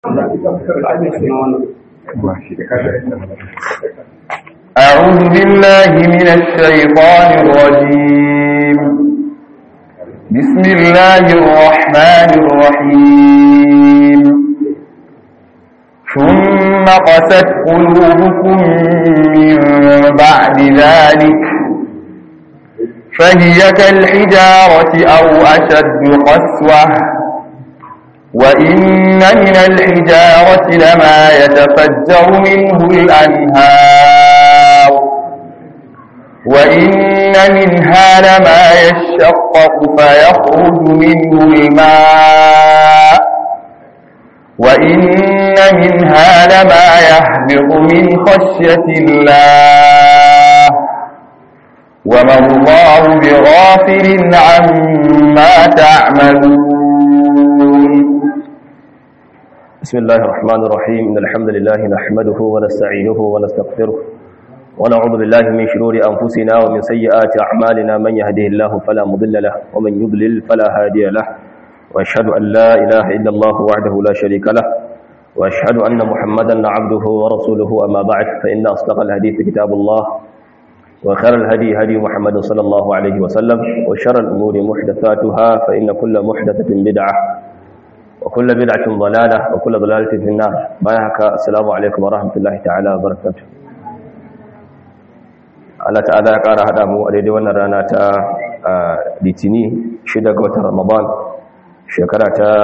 أعوذ بالله من الشيطان الرجيم بسم الله الرحمن الرحيم ثم قست قلوبكم من بعد ذلك فهي كالحجارة أو أشد قسوة وإن من الحجارة لما يتفجر منه الأنهار وإن منها لما يشقق فيخرج منه الماء وإن منها لما يهبط من خشية الله وما الله بغافل عما تعملون بسم الله الرحمن الرحيم إن الحمد لله نحمده ونستعينه ونستغفره ونعوذ بالله من شرور أنفسنا ومن سيئات أعمالنا من يهده الله فلا مضل له ومن يضلل فلا هادي له وأشهد أن لا إله إلا الله وحده لا شريك له وأشهد أن محمدا عبده ورسوله أما بعد فإن أصدق الحديث كتاب الله وخير الهدي هدي محمد صلى الله عليه وسلم وشر الأمور محدثاتها فإن كل محدثة بدعة وكل بدعة ضلالة وكل ضلالة في النار بايعك السلام عليكم ورحمة الله تعالى وبركاته Allah ta'ala ya ƙara haɗa mu a daidai wannan rana ta litini shida ga watan Ramadan shekara ta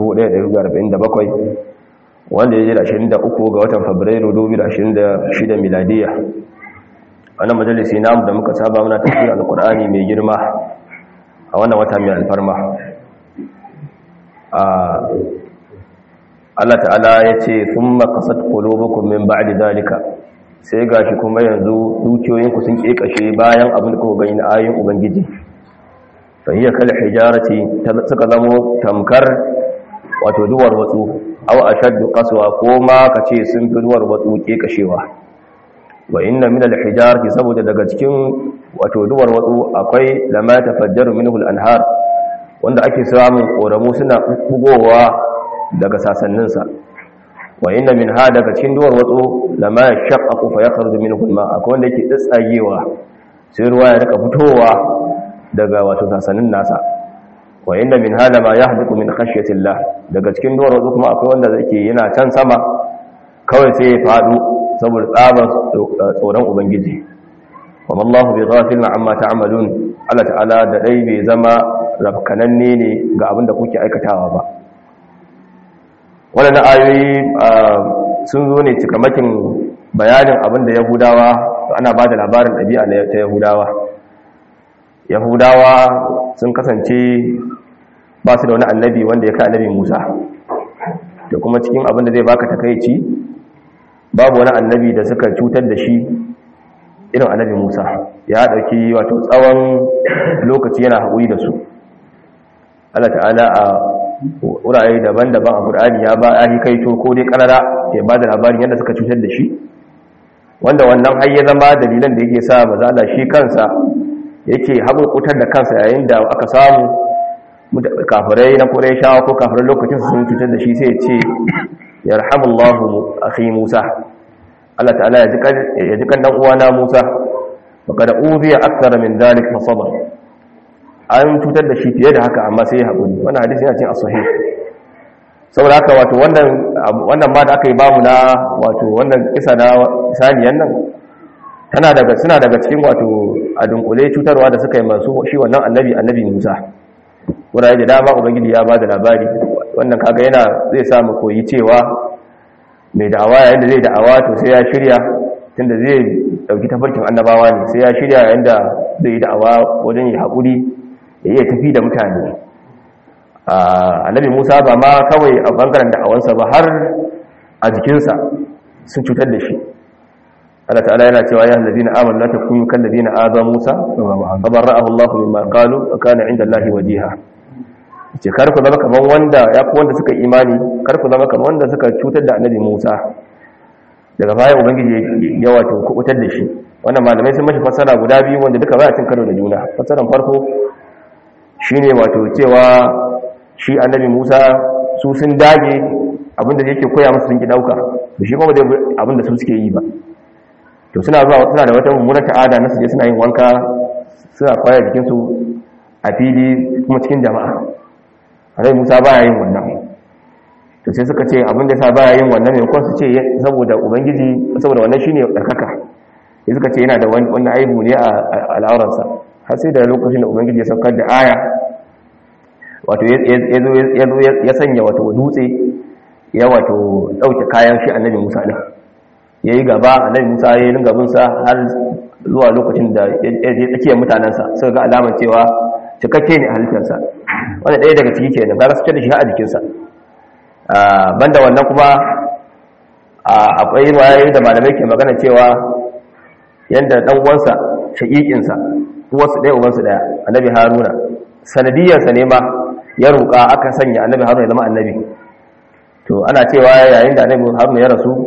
1447 wanda ya ji da 23 ga watan Fabrairu 2026 miladiya wannan majalisi namu da muka saba muna tafsir alqur'ani mai girma a wannan wata mai alfarma Allah ta'ala ya ce thumma qasat qulubukum min ba'di dalika sai gashi kuma yanzu dukiyoyinku sun kekashe bayan abin da kuka gani na ayoyin ubangiji fa hiya kal hijarati suka zamo tamkar wato duwar watsu aw ashaddu qaswa ko ma kace sun fi duwar watsu kekashewa wa inna min al-hijarati saboda daga cikin wato duwar watsu akwai lama tafajjaru minhu al-anhar wanda ake samun koramu suna bugowa daga sasanninsa wa inna min ha daga cikin duwar watsu lama yashaqqaqu fa yakhruju minhu al-ma akwai wanda yake tsatsagewa sai ruwa ya rika fitowa daga wato sasannin nasa wa inna min ha lama yahdiqu min khashyati Allah daga cikin duwar watsu kuma akwai wanda yake yana can sama kawai sai ya fadu saboda tsabar tsoron ubangiji wa mallahu bi ghafilin amma ta'malun Allah ta'ala da dai bai zama rafkananne ne ga abin da kuke aikatawa ba wannan ayoyi sun zo ne cikamakin bayanin abin da yahudawa ana ba da labarin ɗabi'a ta yahudawa yahudawa sun kasance ba su da wani annabi wanda ya kai annabi musa da kuma cikin abin da zai baka takaici babu wani annabi da suka cutar da shi irin annabi Musa ya dauki wato tsawon lokaci yana haƙuri da su Allah ta'ala a wurare daban-daban a Qur'ani ya ba ahi kaito ko dai karara ya ba da labarin yadda suka cutar da shi wanda wannan har ya zama dalilan da yake sa mazala shi kansa yake haƙurƙutar da kansa yayin da aka samu kafirai na Qurayshawa ko kafirai lokacin sun cutar da shi sai ya ce yarhamullahu akhi Musa Allah ta'ala ya ji kan dan uwana Musa faqad uziya akthar min dhalik fa sabar an cutar da shi fiye da haka amma sai ya haƙuri wannan hadisi yana cikin as-sahih saboda haka wato wannan wannan ma da aka yi bamu na wato wannan kisa na saniyan nan tana daga suna daga cikin wato a dunkule cutarwa da suka yi masu shi wannan annabi annabi Musa wurare da dama ubangiji ya bada labari wannan kaga yana zai samu koyi cewa mai da'awa yayin da zai da'awa to sai ya shirya tunda zai dauki tafarkin annabawa ne sai ya shirya yayin da zai yi da'awa wajen yi haƙuri ya iya tafi da mutane annabi musa ba ma kawai a bangaren da'awansa ba har a jikinsa sun cutar da shi Allah ta'ala yana cewa ya allazina amanu la takunu kal ladina aza musa abarra'ahu Allah mimma qalu wa kana 'inda Allah wajiha ce kar ku zama kaman wanda ya ku wanda suka imani kar ku zama kaman wanda suka cutar da annabi Musa daga baya ubangiji ya wato kubutar da shi wannan malamai sun mashi fassara guda biyu wanda duka baya cin karo da juna fassaran farko shine wato cewa shi annabi Musa su sun dage abinda yake koya musu sun ki dauka to shi kuma dai abinda su suke yi ba to suna zuwa suna da wata mummunar ta'ada na su je suna yin wanka suna kwaya jikin su a fili kuma cikin jama'a Annabi Musa baya yin wannan to sai suka ce abinda yasa baya yin wannan ne ko su ce saboda ubangiji saboda wannan shine darkaka sai suka ce yana da wannan aibu ne a al'auransa har sai da lokacin da ubangiji ya saukar da aya wato ya sanya wato dutse ya wato dauke kayan shi annabi Musa din yayi gaba annabi Musa yayi ringa bin sa har zuwa lokacin da ya je tsakiyar mutanansa suka ga alamar cewa cikakke ne halittarsa wanda ɗaya daga ciki kenan kaga su da shi a jikinsa banda wannan kuma akwai wayoyi da malamai ke magana cewa yadda dan uwansa shaƙiƙinsa uwarsu ɗaya ubansu ɗaya annabi haruna sanadiyarsa ne ma ya roƙa aka sanya annabi haruna ya zama annabi to ana cewa yayin da annabi haruna ya rasu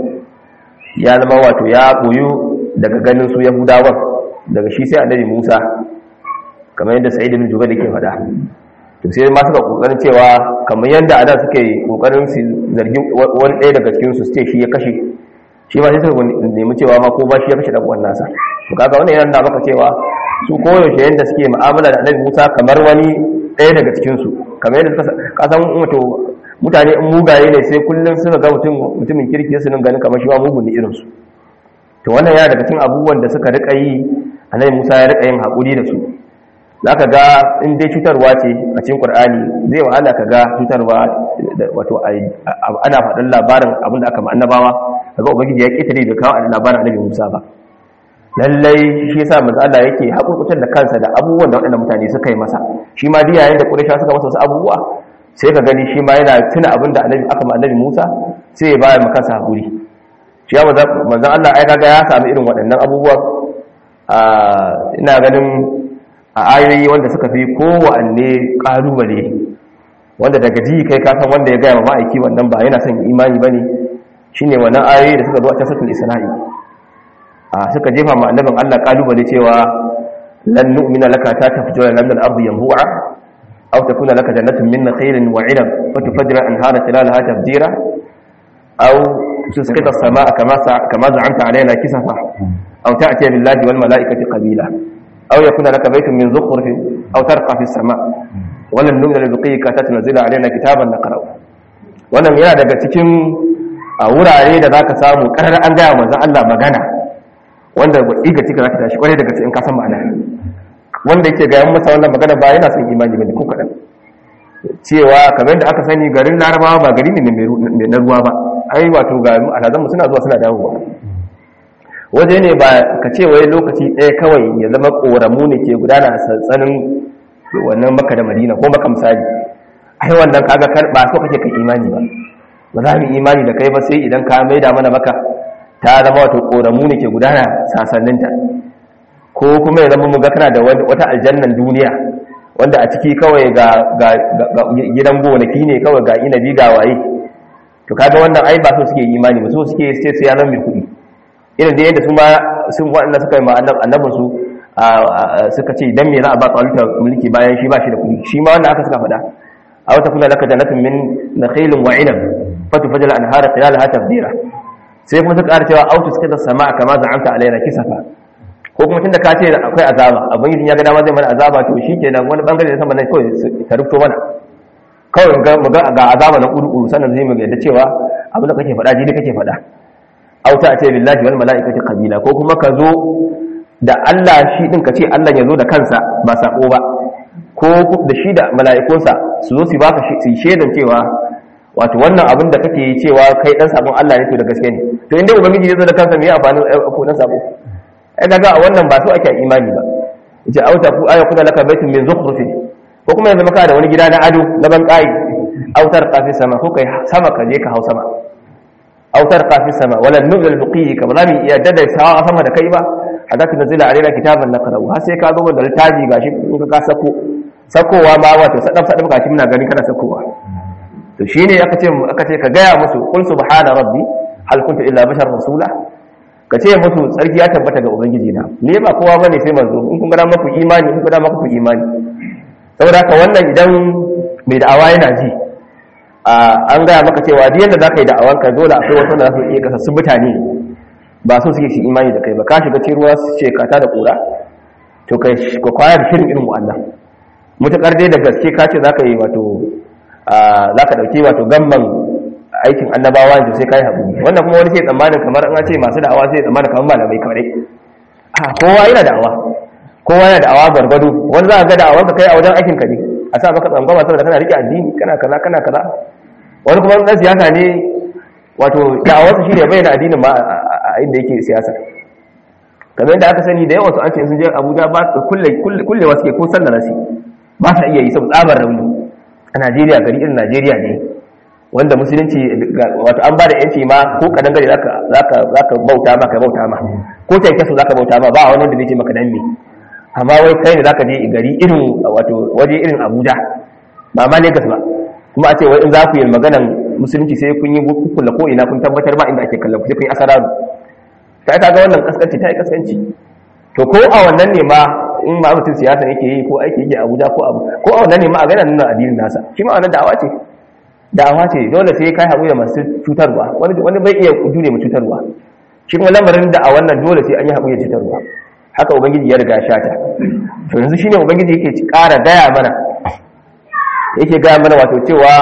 ya zama wato ya ɓoyu daga ganin su yahudawan daga shi sai annabi musa kamar yadda sa'id ibn jubair yake faɗa to sai ma suka kokarin cewa kamar yadda ada suke kokarin su zargi wani ɗaya daga cikin su ce shi ya kashe shi ma sai suka nemi cewa ma ko ba shi ya kashe dan uwan nasa to kaga wannan yana da maka cewa su koyaushe yadda suke mu'amala da annabi Musa kamar wani ɗaya daga cikin su kamar yadda suka kasan wato mutane in mugaye ne sai kullum suka ga mutum mutumin kirki su nan ganin kamar shi ma mugun ne irin su to wannan yana daga cikin abubuwan da suka rika yi annabi Musa ya rika yin hakuri da su zaka ga in dai cutarwa ce a cikin Qur'ani zai wahala ka ga cutarwa wato ana faɗin labarin abin da aka ma annabawa kaga ubangiji ya ketare da kawo labarin annabi Musa ba lallai shi yasa manzo Allah yake hakurkutar da kansa da abubuwan da waɗannan mutane suka yi masa shi ma duk yayin da Quraysh suka masa wasu abubuwa sai ka gani shi ma yana tuna abin da annabi aka ma annabi Musa sai ya bayar maka kansa hakuri shi ya manzo manzo Allah ai kaga ya samu irin waɗannan abubuwa a ina ganin a ayoyi wanda suka fi kowanne kalubale wanda daga ji kai ka san wanda ya ga ma ma'aiki wannan ba yana son imani bane shine wannan ayoyi da suka zo a tasatul isra'i suka jefa ma annabin Allah kalubale cewa lan nu'mina laka ta tafjura lana al-ardu yanbu'a aw takuna laka jannatun min nakhilin wa 'inab wa tufajjira anhara khilalaha tafjira aw tusqita as-samaa'a kama kama za'amta 'alaina kisafa aw ta'ti billahi wal mala'ikati qabila aw yakuna laka baytun min zukhrufin aw tarqa fi as-samaa' wa lan nu'mina liruqika tatanzila 'alaina kitaban naqra'u wannan yana daga cikin a wurare da zaka samu karar an gaya manzon Allah magana wanda iga cika za ta tashi kwarai daga cikin kasan ma'ana wanda yake ga yan masa wannan magana ba yana son imani bane ko kadan cewa kamar da aka sani garin larabawa ba gari ne mai na ruwa ba ai wato ga alhazanmu suna zuwa suna dawowa waje ne ba ka ce wai lokaci ɗaya kawai ya zama ƙoramu ne ke gudana a sassanin wannan maka da madina ko maka misali ai wannan kaga ba so kake kai imani ba ba za mu imani da kai ba sai idan ka maida mana maka ta zama wato ƙoramu ne ke gudana sasanninta ko kuma ya zama mu ga kana da wata aljannan duniya wanda a ciki kawai ga gidan gonaki ne kawai ga inabi ga waye to kaga wannan ai ba so suke imani ba so suke sai su ya zama mai kuɗi irin da yadda su ma sun waɗanda suka yi ma annabin su suka ce dan me za a ba tsalutar mulki bayan shi ba shi da kuɗi shi ma wannan aka suka faɗa a wata kuna laka jannatin min nakhilin wa inab fatufajjal anhara khilalaha tafdira sai kuma suka ƙara cewa autus kada sama kama za'anta alaina kisafa ko kuma tunda ka ce akwai azaba abin yin ya ga dama zai mana azaba to shikenan wani bangare da sama nan kawai ta rufto mana kawai ga mu ga ga azaba na uru sannan zai mu ga cewa abin da kake faɗa jini kake faɗa auta a ce billahi wal mala'ikati qabila ko kuma ka zo da Allah shi din ka ce Allah ya zo da kansa ba sako ba ko da shi da mala'ikunsa su zo su baka su shedan cewa wato wannan abin da kake cewa kai dan sabon Allah ne to da gaske ne to inda ubangiji ya zo da kansa me ya amfani ko dan sabo ai kaga a wannan ba so ake imani ba yace auta ku aya kuna laka baitun min zukhrufin ko kuma yanzu maka da wani gida na ado na ban kai autar qafi sama ko kai sama ka je ka hau sama autar qafi sama wala nuzul biqi ka ba za mu iya dada sawa sama da kai ba hatta tunzila alaina kitaban naqra'u har sai ka zo da littafi gashi in ka sako sakowa ma wato sadaf sadaf gashi muna gani kana sakowa to shine aka ce aka ce ka gaya musu qul subhana rabbi hal kuntu illa bashar rasula ka ce musu tsarki ya tabbata ga ubangiji na ne ba kowa bane sai manzo in kun gada maku imani in kun gada maku imani saboda haka wannan idan mai da'awa yana ji an gaya maka cewa duk yadda zaka yi da'awar ka dole akwai wasu da za su iya kasassun mutane ba so suke shi imani da kai ba ka shiga cikin ruwa su ce kata da kura to kai ka kwaya da shirin irin wa'annan mutakar dai da gaske ka ce zaka yi wato zaka dauke wato gamban aikin annabawa da sai kai haƙuri wannan kuma wani sai tsammanin kamar an ce masu da'awa sai tsammanin kamar malamai kawai a kowa yana da'awa kowa yana da'awa gwargwado wani za ka ga da'awar ka kai a wajen aikin ka ne a sa maka tsangwama saboda kana rike addini kana kaza kana kaza wani kuma dan siyasa ne wato da'awar sa shine bayyana addinin ma a inda yake siyasa kamar yadda aka sani da yawan su an ce sun je Abuja ba kulle kullewa suke ko sallar nasi ba sa iya yi saboda tsabar rauni a Najeriya gari irin Najeriya ne wanda musulunci wato an ba da yanci ma ko kadan gari zaka zaka zaka bauta ma ka bauta ma ko ta yake so zaka bauta ma ba wani da zai ce maka dan me amma wai kai ne zaka je gari irin wato waje irin Abuja ba ma Lagos ba kuma a ce wai in za ku yi maganan musulunci sai kun yi kukkulla ko ina kun tabbatar ba inda ake kallon ku sai kun yi asararu ta ka ga wannan kaskanci ta yi kaskanci to ko a wannan ne ma in ma mutum siyasa yake yi ko aiki yake Abuja ko abu ko a wannan ne ma a gana nuna addinin nasa shi ma wannan da'awa ce da'awa ce dole sai kai haƙuri da masu cutarwa wani bai iya jure mu cutarwa shi kuma lamarin da a wannan dole sai an yi haƙuri da cutarwa haka ubangiji ya riga shata to yanzu shine ubangiji yake ƙara gaya mana yake gaya mana wato cewa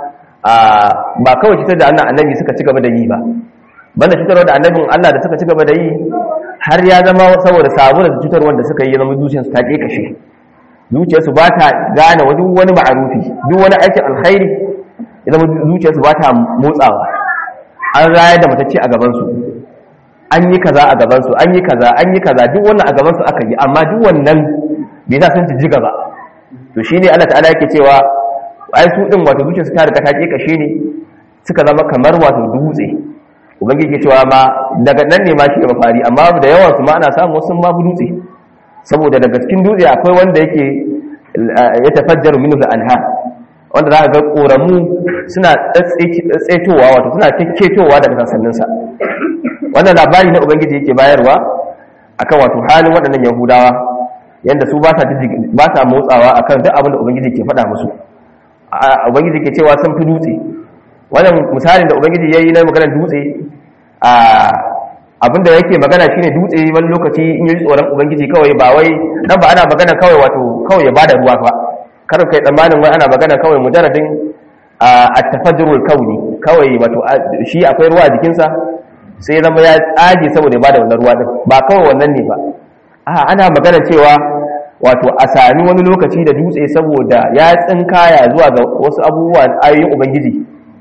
ba kawai cutar da annan annabi suka ci gaba da yi ba banda cutarwa da annabin Allah da suka ci gaba da yi har ya zama saboda sabuwar cutarwar da suka yi ya zama zuciyarsu ta kashe zuciyarsu ba ta gane wani wani ma'arufi duk wani aikin alkhairi ya zama zuciyarsu ba ta motsawa an rayar da matacce a gabansu an yi kaza a gabansu an yi kaza an yi kaza duk wannan a gabansu aka yi amma duk wannan bai sa sun ci gaba to shine Allah ta'ala yake cewa ai su din wato zuciyarsu ta riga ta kashe ne suka zama kamar wato dutse ubangiji ke cewa ma daga nan ne ma shi ga mafari amma da yawan su ma ana samu wasu ma dutse saboda daga cikin dutse akwai wanda yake ya tafajjaru minhu al-anhar wanda za ka ga ƙoramu suna tsaitowa wato suna kekketowa daga sassaninsa wannan labari na ubangiji yake bayarwa akan wato halin waɗannan yahudawa yadda su ba sa motsawa akan duk abin da ubangiji ke faɗa musu ubangiji ke cewa sun fi dutse wannan misalin da ubangiji ya yi na maganar dutse abin da yake magana shine dutse wani lokaci in yi tsoron ubangiji kawai ba wai nan ba ana magana kawai wato kawai ya bada ruwa ba kar kai tsammanin wai ana magana kawai mujarradin a tafajjurul kauni kawai wato shi akwai ruwa a jikinsa sai zama ya tsage saboda ya bada wannan ruwa din ba kawai wannan ne ba a ana magana cewa wato a sami wani lokaci da dutse saboda ya tsinkaya zuwa ga wasu abubuwa ayoyin ubangiji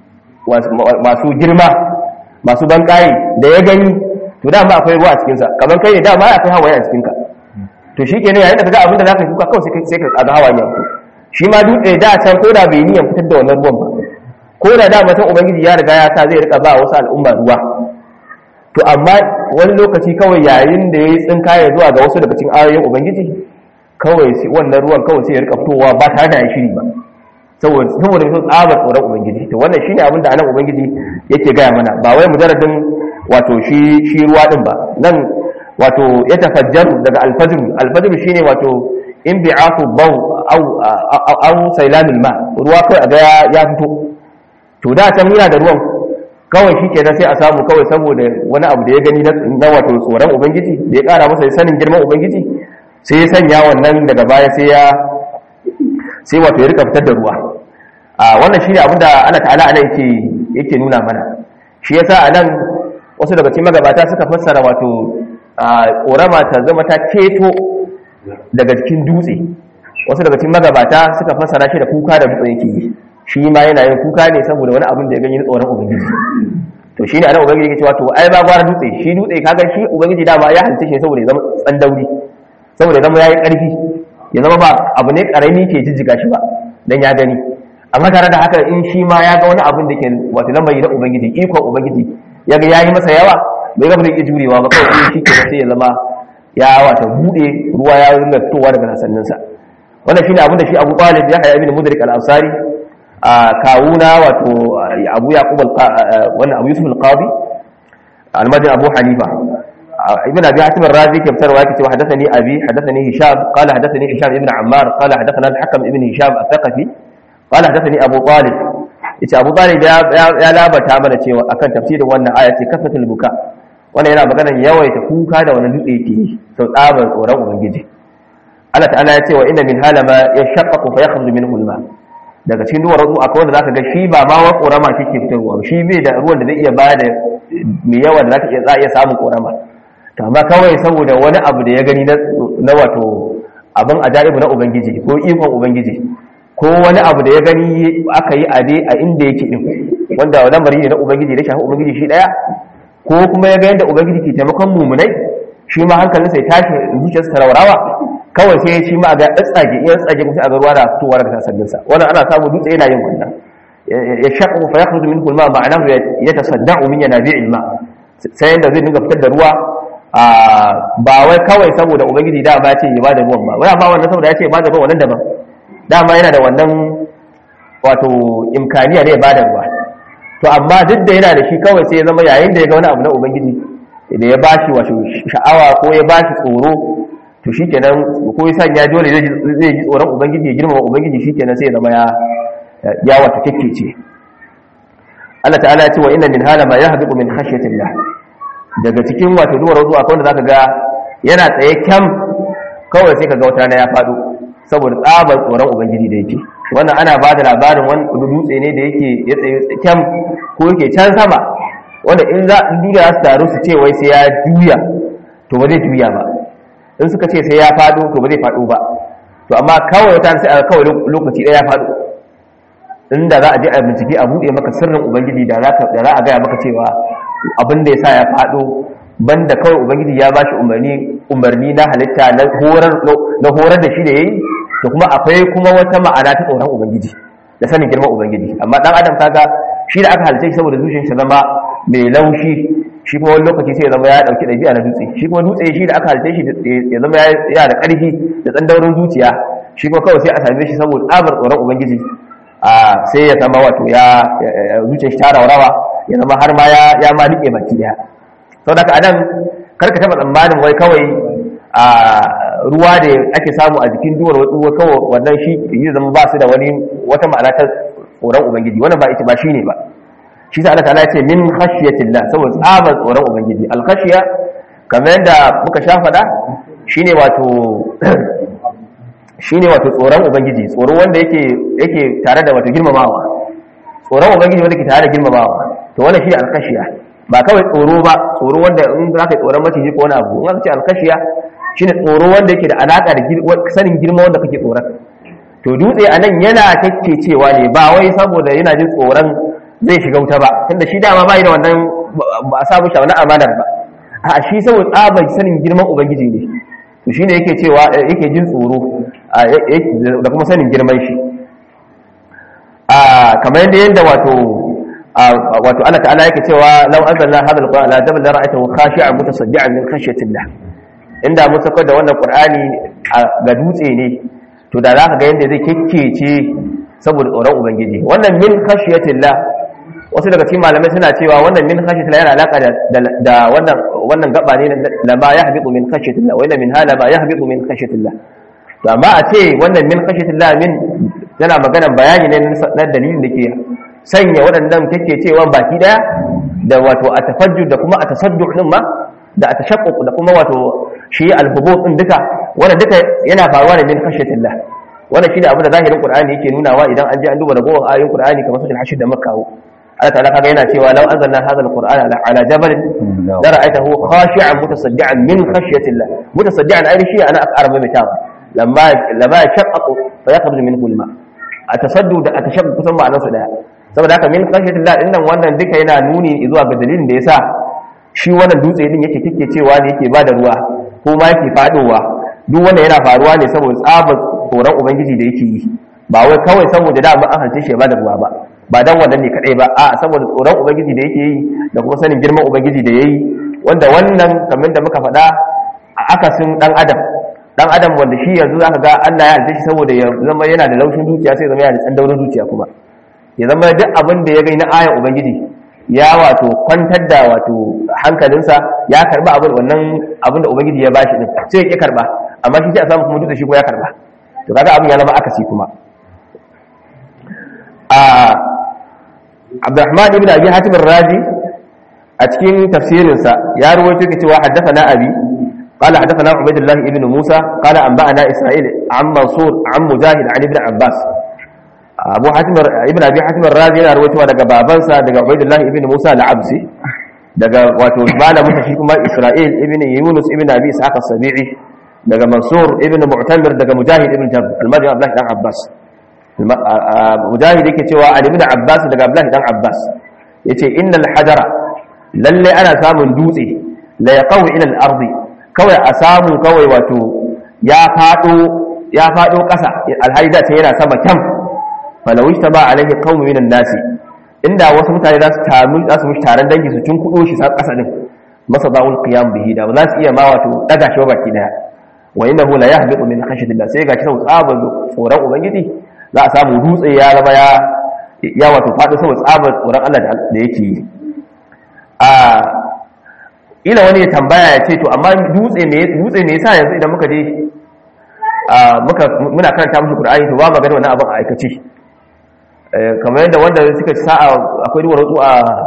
masu girma masu bankaye da ya gani to dama akwai ruwa a cikinsa kamar kai ne dama akwai hawaye a cikinka to shi kenan yayin da ka ga abin da za ka shuka kawai sai ka ga hawaye yanku shi ma dutse da can ko da bai niyan fitar da wannan ruwan ba ko da da mutum ubangiji ya riga ya sa zai rika ba wasu al'umma ruwa to amma wani lokaci kawai yayin da ya yi tsinkaya zuwa ga wasu daga cikin ayoyin ubangiji kawai sai wannan ruwan kawai sai ya rika fitowa ba tare da ya shiri ba saboda saboda sun tsabar tsoron ubangiji to wannan shine abin da anan ubangiji yake gaya mana ba wai mujarradin wato shi shi ruwa din ba nan wato ya tafajjaru daga alfajr alfajr shine wato in bi'afu baw aw aw sailamil ma ruwa kai a ga ya fito to da can yana da ruwan kawai shi kenan sai a samu kawai saboda wani abu da ya gani na wato tsoron ubangiji da ya kara masa sanin girman ubangiji sai ya sanya wannan daga baya sai ya sai wato ya rika fitar da ruwa a wannan shine abin da Allah ta'ala ana yake yake nuna mana shi yasa anan wasu daga cikin magabata suka fassara wato korama ta zama ta ceto daga cikin dutse wasu daga cikin magabata suka fassara shi da kuka da dutse yake yi shi ma yana yin kuka ne saboda wani abin da ya gani na tsoron ubangiji to shi ne anan ubangiji yake cewa to ai ba gwara dutse shi dutse kaga shi ubangiji dama ya halitta shi saboda ya zama tsandauri saboda ya zama yayi karfi ya zama ba abu ne karami ke jijjiga shi ba dan ya gani amma tare da haka in shi ma ya ga wani abin da ke wato lamari na ubangiji ikon ubangiji ya ga yayi masa yawa bai ga ba zai jurewa ba kawai shi ke sai ya zama ya wata bude ruwa ya ringa fitowa daga sanninsa wannan shine abin da shi Abu Talib ya haya ibn Mudrik al-Ansari a kawuna wato Abu Yaqub wannan Abu Yusuf al-Qadi al-Madini Abu Hanifa ابن ابي حاتم الرازي كيف تروى كتب حدثني ابي حدثني هشام قال حدثني هشام ابن عمار قال حدثنا الحكم ابن هشام الثقفي قال حدثني ابو طالب yace Abu Talib ya ya labata mana cewa akan tafsirin wannan aya ce kafatul buka wannan yana magana yawaita kuka da wannan dutse yake yi sau tsabar tsoron ubangiji Allah ta'ala ya ce wa inna min halama yashaqqaqu fa yakhruju minhu al-ma daga cikin duwar ruwa akwai wanda zaka ga shi ba ma wa korama kike fitarwa shi bai da ruwan da zai iya bada mai yawa da zaka iya za iya samun korama to amma kawai saboda wani abu da ya gani na wato abin ajaibu na ubangiji ko ikon ubangiji ko wani abu da ya gani aka yi ade a inda yake din wanda lamari ne na ubangiji da shafi ubangiji shi daya ko kuma ya ga yadda ubangiji ke taimakon mumunai shi ma hankalinsa ya tashi zuciyarsa ta raurawa kawai sai shi ma ga tsage iya tsage kuma a ga ruwa da fitowa daga sassaninsa wannan ana samu dutse yana yin wannan ya shaqqu fa yakhruju minhu al-ma ma'anahu yatasadda'u min yanabi'il ma sai yanda zai dinga fitar da ruwa ba wai kawai saboda ubangiji da ba ce ya bada ruwan ba wai amma wannan saboda ya ce ya bada ruwan wannan daban dama yana da wannan wato imkaniya ne ya bada ruwa to amma duk da yana da shi kawai sai ya zama yayin da ya ga wani abu na ubangiji da ya bashi wato sha'awa ko ya bashi tsoro to shikenan ko ya sanya dole zai ji tsoron ubangiji ya girmama ubangiji shikenan sai ya zama ya ya wato kekkece Allah ta'ala ya ce wa inna min hala ma yahbiqu min khashyatillah daga cikin wato duwar zuwa akwai wanda zaka ga yana tsaye kyam kawai sai kaga wata na ya fado saboda tsabar tsoron ubangiji da yake wannan ana ba da labarin wani dutse ne da yake ya tsaye kyam ko yake can sama wanda in za in duniya su taru su ce wai sai ya juya to ba zai juya ba in suka ce sai ya fado to ba zai fado ba to amma kawai wata sai a kawai lokaci ɗaya ya fado inda za a je a bincike a buɗe maka sirrin ubangiji da za a gaya maka cewa abin da ya sa ya faɗo banda kawai ubangiji ya ba shi umarni na halitta na horar da shi da ya yi da kuma akwai kuma wata ma'ana ta tsoron ubangiji da sanin girman ubangiji amma ɗan adam kaga shi da aka halitta shi saboda zuciyarsa zama mai laushi shi kuma wani lokaci sai ya zama ya ɗauki ɗabi'a na dutse shi kuma dutse shi da aka halitta shi ya zama ya da ƙarfi da tsandaurin zuciya shi kuma kawai sai a same shi saboda tsabar tsoron ubangiji sai ya zama wato ya zuciyar shi ta rawa ya zama har ma ya ma rike baki daya sau da ka anan karka taba tsammanin wai kawai a ruwa da ake samu a jikin duwar wasu kawai wannan shi yi zama ba su da wani wata ma'ana ta tsoron ubangiji wannan ba ita ba shi ne ba shi sa Allah ta'ala ya ce min khashiyatillah saboda tsabar tsoron ubangiji al khashiya kamar yadda muka sha faɗa shine wato shine wato tsoron ubangiji tsoro wanda yake yake tare da wato girmamawa tsoron ubangiji wanda ke tare da girmamawa to wannan shine alkashiya ba kawai tsoro ba tsoro wanda in za ka yi tsoron maciji ko wani abu in aka ce alkashiya shine tsoro wanda yake da alaka da sanin girma wanda kake tsoron to dutse a nan yana cewa ne ba wai saboda yana jin tsoron zai shiga wuta ba tunda shi dama bai da wannan ba a samu shi wannan amanar ba a shi saboda tsabar sanin girman ubangiji ne to shine yake cewa yake jin tsoro da kuma sanin girman shi kamar yadda yadda wato wato Allah ta'ala yake cewa law anzalna hadha alquran ala jabal ra'aytahu khashi'an mutasaddian min khashyatillah inda mun saka da wannan qur'ani ga dutse ne to da zaka ga yadda zai kekkece saboda tsoron ubangiji wannan min khashyatillah wasu daga cikin malamai suna cewa wannan min khashyatillah yana alaka da wannan wannan gaba ne la ma yahbitu min khashyatillah wa inna min hala ma yahbitu min khashyatillah to amma a ce wannan min khashyatillah min yana maganar bayani ne na dalilin da ke sanya waɗannan take cewa baki daya da wato a tafajjud da kuma a tasadduq din ma da a tashaqquk da kuma wato shi al-hubut din duka wannan duka yana faruwa ne min khashyatillah wannan shi da abin da zahirin qur'ani yake nunawa idan an je an duba ragowar ayoyin qur'ani kamar suratul hashr da makka Allah ta'ala kaga yana cewa law anzalna hadha al-qur'ana ala jabal la ra'aytahu khashi'an mutasaddian min khashyatillah mutasaddian ai shi ana akara mai mutawa lamma lamma shaqqaqu fa yakhruju minhu al-ma atasaddu da atashaqqu kusan ma'anar su daya saboda haka min khashyatillah din nan wannan duka yana nuni zuwa ga dalilin da yasa shi wannan dutse din yake kike cewa ne yake bada ruwa ko ma yake fadowa duk wanda yana faruwa ne saboda tsabar tsoron ubangiji da yake yi ba wai kawai saboda da an halice shi ya bada ruwa ba ba dan wannan ne kadai ba a saboda tsoron ubangiji da yake yi da kuma sanin girman ubangiji da yayi wanda wannan kamar da muka faɗa a akasin dan adam dan adam wanda shi yanzu zaka ga Allah ya halice shi saboda ya zama yana da laushin zuciya sai zama yana da tsandaurin zuciya kuma ya zama duk abin da ya gani na ayan ubangiji ya wato kwantar da wato hankalinsa ya karba abin wannan abin da ubangiji ya bashi din sai ya ki karba amma shi sai a samu kuma duk da shi ko ya karba to kaga abin ya zama akasi kuma a Abdurrahman ibn Abi Hatim ar-Razi a cikin tafsirinsa ya rawaito yake cewa haddathana abi qala haddathana Ubaydullah ibn Musa qala anba'ana Isra'il an Mansur an Mujahid an ibn Abbas Abu Hatim ibn Abi Hatim ar-Razi yana rawaito daga babansa daga Ubaydullah ibn Musa al-Absi daga wato malamin shi kuma Isra'il ibn Yunus ibn Abi Ishaq as-Sabi'i daga Mansur ibn Mu'tamir daga Mujahid ibn Jabr al-Madani Abdullah dan Abbas Mujahid yake cewa Ali ibn Abbas daga Abdullah dan Abbas yace innal hajara lalle ana samun dutse la yaqaw ila al-ardi kawai a samu kawai wato ya fado ya fado kasa alhaida ce yana sama kyam falau ba alaihi qaumun minan nasi inda wasu mutane za su taru za su mishi taron dangi su cin kudo shi sa kasa din masa ba'ul qiyam bihi da ba za su iya ma wato daga shi baki daya wa innahu la yahbitu min khashyatillah sai ga shi sau tsabar tsoron ubangiji za a samu dutse ya zama ya ya wato faɗi saboda tsabar tsoron Allah da yake yi a ila wani ya tambaya ya ce to amma dutse me dutse me yasa yanzu idan muka je muka muna karanta mushi Qur'ani to ba magana wannan abin a aikace kamar yadda wanda suka ci sa'a akwai duwar wasu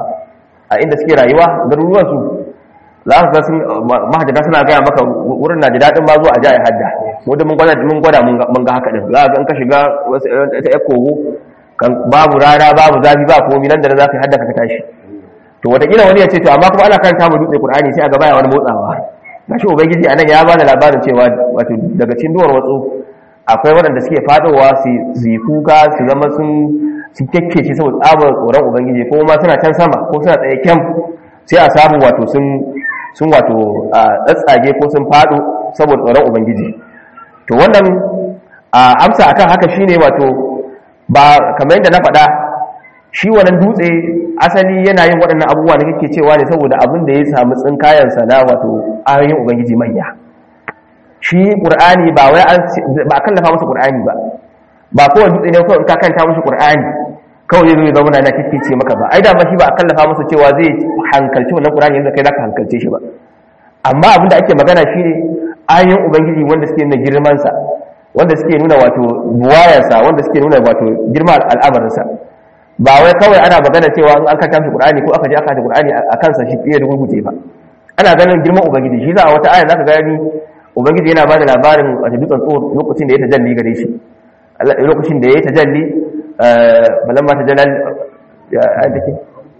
a inda suke rayuwa garuruwan su za ka ga sun mahajjata suna gaya maka wurin na da daɗin ma zuwa a jaya hadda wanda mun gwada mun gwada mun ga haka din za ka ga in ka shiga ta ya kogo babu rana babu zafi ba komai nan da za ka yi hadda ka tashi to wataƙila wani ya ce to amma kuma ana karanta mu dutse qur'ani sai a gaba ya wani motsawa gashi ubangiji anan ya bada labarin cewa wato daga cikin duwar watsu akwai waɗanda suke fadowa su yi kuka su zama sun sun kekkece saboda tsabar tsoron ubangiji ko ma suna can sama ko suna tsaye kyam sai a samu wato sun sun wato tsatsage ko sun fado saboda tsoron ubangiji to wannan amsa akan haka shine wato ba kamar yadda na faɗa shi wannan dutse asali yana yin waɗannan abubuwa da kake cewa ne saboda abin da ya samu tsinkayensa na wato ayoyin ubangiji manya shi ƙur'ani ba wai an ba a kallafa masa ƙur'ani ba ba kowane dutse ne kawai in ka kanta mushi ƙur'ani kawai zai zama na kike maka ba ai da ma shi ba a kallafa masa cewa zai hankalci wannan ƙur'ani yadda kai zaka hankalce shi ba amma abin da ake magana shine ayoyin ubangiji wanda suke nuna girmansa wanda suke nuna wato buwayarsa wanda suke nuna wato girman al'amarinsa ba wai kawai ana magana cewa an aka tafi Qur'ani ko aka je aka tafi Qur'ani a kansa shi fiye da gurguje ba ana ganin girman ubangiji shi za a wata aya zaka gani ubangiji yana bada labarin a dutsen tsoro lokacin da ya tajalli gare shi lokacin da ya tajalli balamma tajallal ya take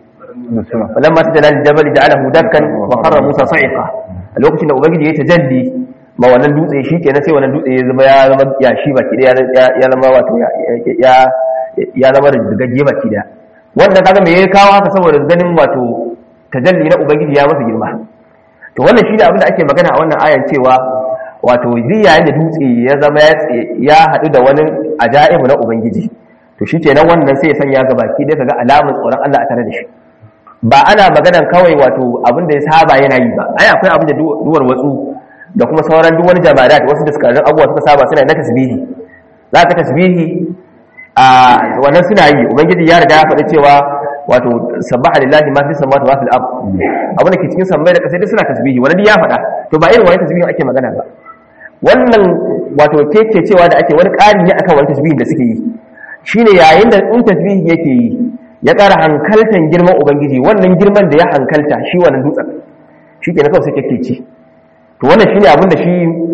balamma tajallal jabal ja'alahu dakkan wa qarra musa sa'iqa lokacin da ubangiji ya tajalli ma wannan dutse shi kenan sai wannan dutse ya zama ya zama ya shi baki ya zama wato ya ya zama da gagge baki da wanda kaga me ya kawo haka saboda ganin wato tajalli na ubangiji ya masa girma to wannan shine abin da ake magana a wannan ayan cewa wato zai yayin da dutse ya zama ya haɗu da wani ajaibu na ubangiji to shi kenan wannan sai ya sanya ga baki da kaga alamun tsoron Allah a tare da shi ba ana maganan kawai wato abin da ya saba yana yi ba ai akwai abin da duwar watsu da kuma sauran duk wani jama'a wasu da suka abubuwa suka saba suna na tasbihi za ka tasbihi a wannan suna yi ubangiji ya riga ya faɗi cewa wato sabbaha lillahi ma fi samawati wa fil ard abin da ke cikin sammai da kasai duk suna tasbihi wannan ya faɗa to ba irin wani tasbihin ake magana ba wannan wato keke cewa da ake wani ƙari ne akan wani tasbihin da suke yi shine yayin da in tasbihi yake yi ya ƙara hankaltan girman ubangiji wannan girman da ya hankalta shi wannan dutsen shi ke na kawai sai kake ci to wannan shine abin da shi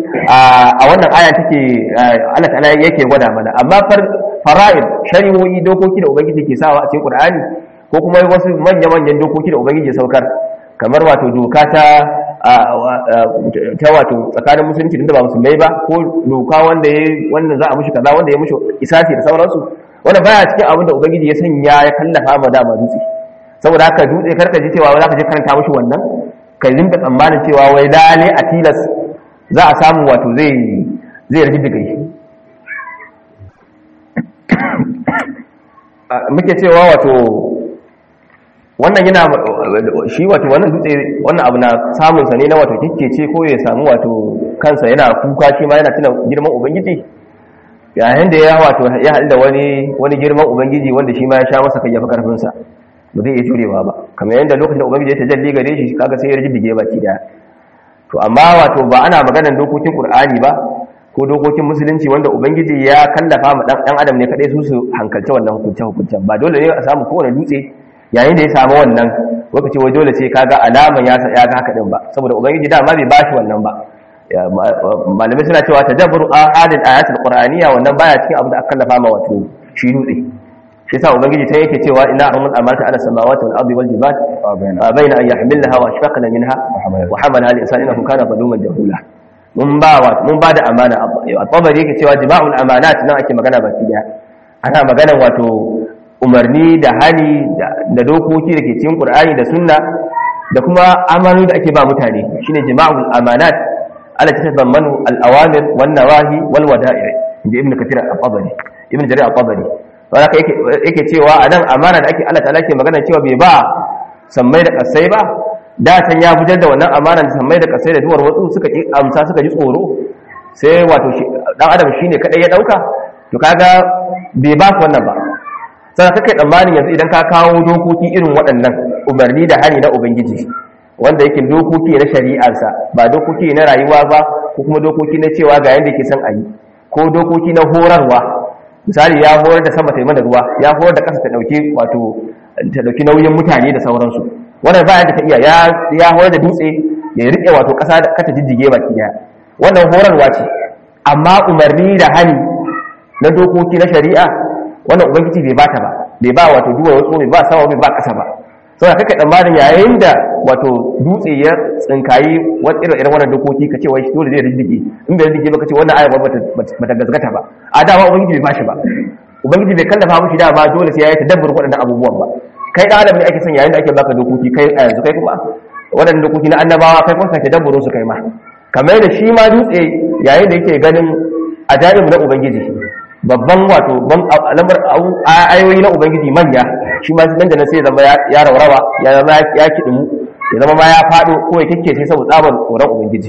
a wannan aya take Allah ta'ala yake gwada mana amma fara'id shari'o'i dokoki da ubangiji ke sawa a cikin Qur'ani ko kuma wasu manya-manyan dokoki da ubangiji ya saukar kamar wato doka ta ta wato tsakanin musulunci da ba musulmai ba ko doka wanda ya wanda za a mushi kaza wanda ya mushi isasi da sauransu wanda baya cikin abin da ubangiji ya sanya ya kallafa ma dama dutse saboda haka dutse karka ji cewa za ka je karanta mushi wannan ka rinka tsammanin cewa wai lale a tilas za a samu wato zai zai rage digiri muke cewa wato wannan yana shi wato wannan dutse wannan abu na samun sa ne na wato kikkece ko ya samu wato kansa yana kuka shi ma yana tuna girman ubangiji yayin da ya wato ya haɗu da wani wani girman ubangiji wanda shi ma ya sha masa kai ya fi karfin sa ba zai iya jurewa ba kamar yadda lokacin da ubangiji ya tajalli gare shi kaga sai ya rajibige baki daya to amma wato ba ana maganar dokokin qur'ani ba ko dokokin musulunci wanda ubangiji ya kallafa ma dan adam ne kadai su su hankalce wannan hukunce hukuncen ba dole ne a samu kowane dutse yayin da ya samu wannan lokaci wai dole sai kaga alaman ya ya ga haka din ba saboda ubangiji dama bai bashi wannan ba malamai suna cewa tadabbur ahadin ayatul qur'aniyya wannan baya cikin abin da aka kallafa ma wato shi dutse shi yasa ubangiji ta yake cewa inna arhamul amanata ala samawati wal ardi wal jibal bayna an yahmilnaha wa ashfaqna minha wa hamalaha al insanu innahu kana zaluman jahula mun ba wa mun ba da amana at-tabari yake cewa jima'ul amanat nan ake magana baki daya ana magana wato umarni da hali da dokoki da ke cikin qur'ani da sunna da kuma amanu da ake ba mutane shine jima'ul amanat ala tasammanu al-awamir wan nawahi wal wada'i inda ibnu kathir al-tabari ibnu jarir al-tabari wanda yake yake cewa anan amana da ake Allah ta'ala ke magana cewa bai ba sammai da kasai ba da san ya fitar da wannan amana da sammai da kasai da duwar wasu suka ki amsa suka ji tsoro sai wato dan adam shine kadai ya dauka to kaga bai ba su wannan ba sai kake tsammanin yanzu idan ka kawo dokoki irin waɗannan umarni da hani na ubangiji wanda yake dokoki na shari'arsa ba dokoki na rayuwa ba ko kuma dokoki na cewa ga yanda yake son a yi ko dokoki na horarwa misali ya horar da sama ta yi mana ruwa ya horar da ƙasa ta ɗauki wato ta ɗauki nauyin mutane da sauransu wannan ba yadda ta iya ya horar da dutse ya riƙe wato ƙasa da kata jijjige baki daya wannan horarwa ce amma umarni da hani na dokoki na shari'a wannan ubangiji bai bata ba bai ba wato duwa wasu bai ba sama bai ba ƙasa ba sau da kaka tsammanin yayin da wato dutse ya tsinkayi wani irin irin wannan dokoki ka ce wai dole zai rijige in bai rijige ba ka ce wannan ayar ba ta gazgata ba a dama ubangiji bai bashi ba ubangiji bai kallafa mushi dama dole sai ya yi tadabbur waɗannan abubuwan ba kai da adam ne ake son yayin da ake baka dokoki kai a yanzu kai kuma waɗannan dokoki na annabawa kai kuma sake dabburo su kai ma kamar da shi ma dutse yayin da yake ganin ajaibu na ubangiji babban wato lamar ayoyi na ubangiji manya shi ma nan da nan sai zama ya raurawa ya zama ya kidimu ya zama ma ya fado ko ya kike sai saboda tsabar tsoron ubangiji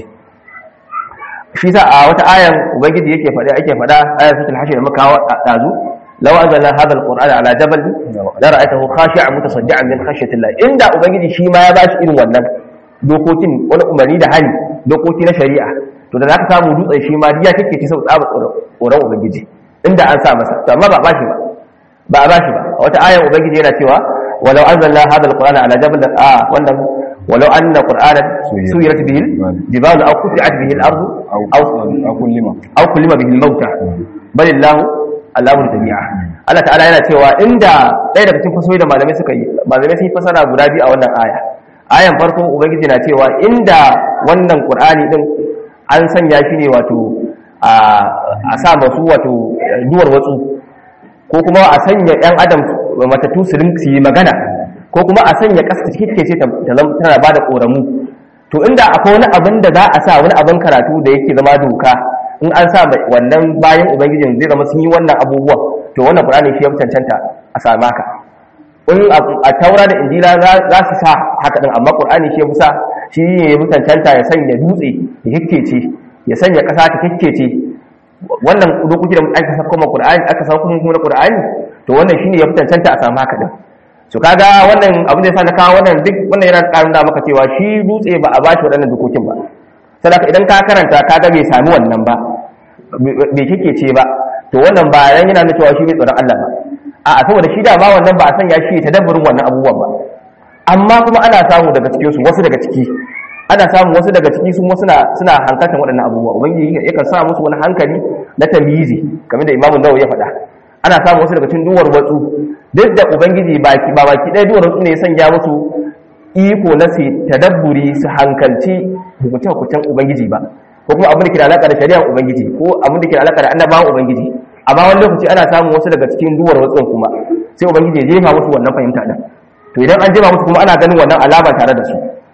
shi sa a wata ayan ubangiji yake faɗa ake faɗa ayan sutul hashir da muka hawa dazu law anzalna hadha alqur'ana ala jabal la ra'aytahu khashi'an mutasaddian min khashyatillah inda ubangiji shi ma ya bashi irin wannan dokokin wani umarni da hali dokoki na shari'a to da zaka samu dutsen shi ma ya kike sai saboda tsabar tsoron ubangiji inda an sa masa to amma ba bashi ba ba a bashi ba a wata ayan ubangiji yana cewa walau anzalna hadha alqur'ana ala jabal a wannan walau anna qur'anan suyirat bihi jibalu aw quti'at bihi al-ardu aw aw kullima aw kullima bihi al-mauta bal illahu al-amru jami'a Allah ta'ala yana cewa inda ɗaya daga cikin fasoyi da malamai suka yi malamai sun yi fasara guda biyu a wannan aya ayan farko ubangiji na cewa inda wannan qur'ani din an sanya shi ne wato a sa masu wato duwar watsu ko kuma a sanya ɗan adam matattu su yi magana ko kuma a sanya ƙasa cikin ce tana ba da ƙoramu to inda akwai wani abin da za a sa wani abin karatu da yake zama doka in an sa wannan bayan ubangijin zai zama sun yi wannan abubuwan to wannan ƙur'ani shi ya cancanta a sami haka in a taura da injila za su sa haka din amma ƙur'ani shi ya fi sa shi ne ya fi cancanta ya sanya dutse ya kikkece ya sanya ƙasa ta kikkece wannan dokoki da aka saka kuma Qur'ani aka saka kuma kuma Qur'ani to wannan shine ya fitancanta a samu haka din so kaga wannan abin da yasa na kawo wannan duk wannan yana karin da maka cewa shi dutse ba a bashi waɗannan dokokin ba saboda idan ka karanta kaga bai sami wannan ba bai kike ce ba to wannan ba yan yana nuna cewa shi bai tsoron Allah ba a'a saboda shi da ba wannan ba a sanya shi ta dabburin wannan abubuwan ba amma kuma ana samu daga cikin su wasu daga ciki ana samun wasu daga ciki su suna suna hankaltan waɗannan abubuwa ubangiji yakan sa musu wani hankali na tamyizi kamar da imamu nawawi ya faɗa ana samun wasu daga cikin duwar watsu duk da ubangiji baki ba baki ɗaya duwar watsu ne ya sanya musu iko na su tadabburi su hankalci hukuncin hukuncin ubangiji ba ko kuma abin da ke da alaƙa da shari'ar ubangiji ko abin da ke da alaƙa da annabawan ubangiji amma wani lokaci ana samun wasu daga cikin duwar watsun kuma sai ubangiji ya jefa musu wannan fahimta din to idan an jefa musu kuma ana ganin wannan alama tare da su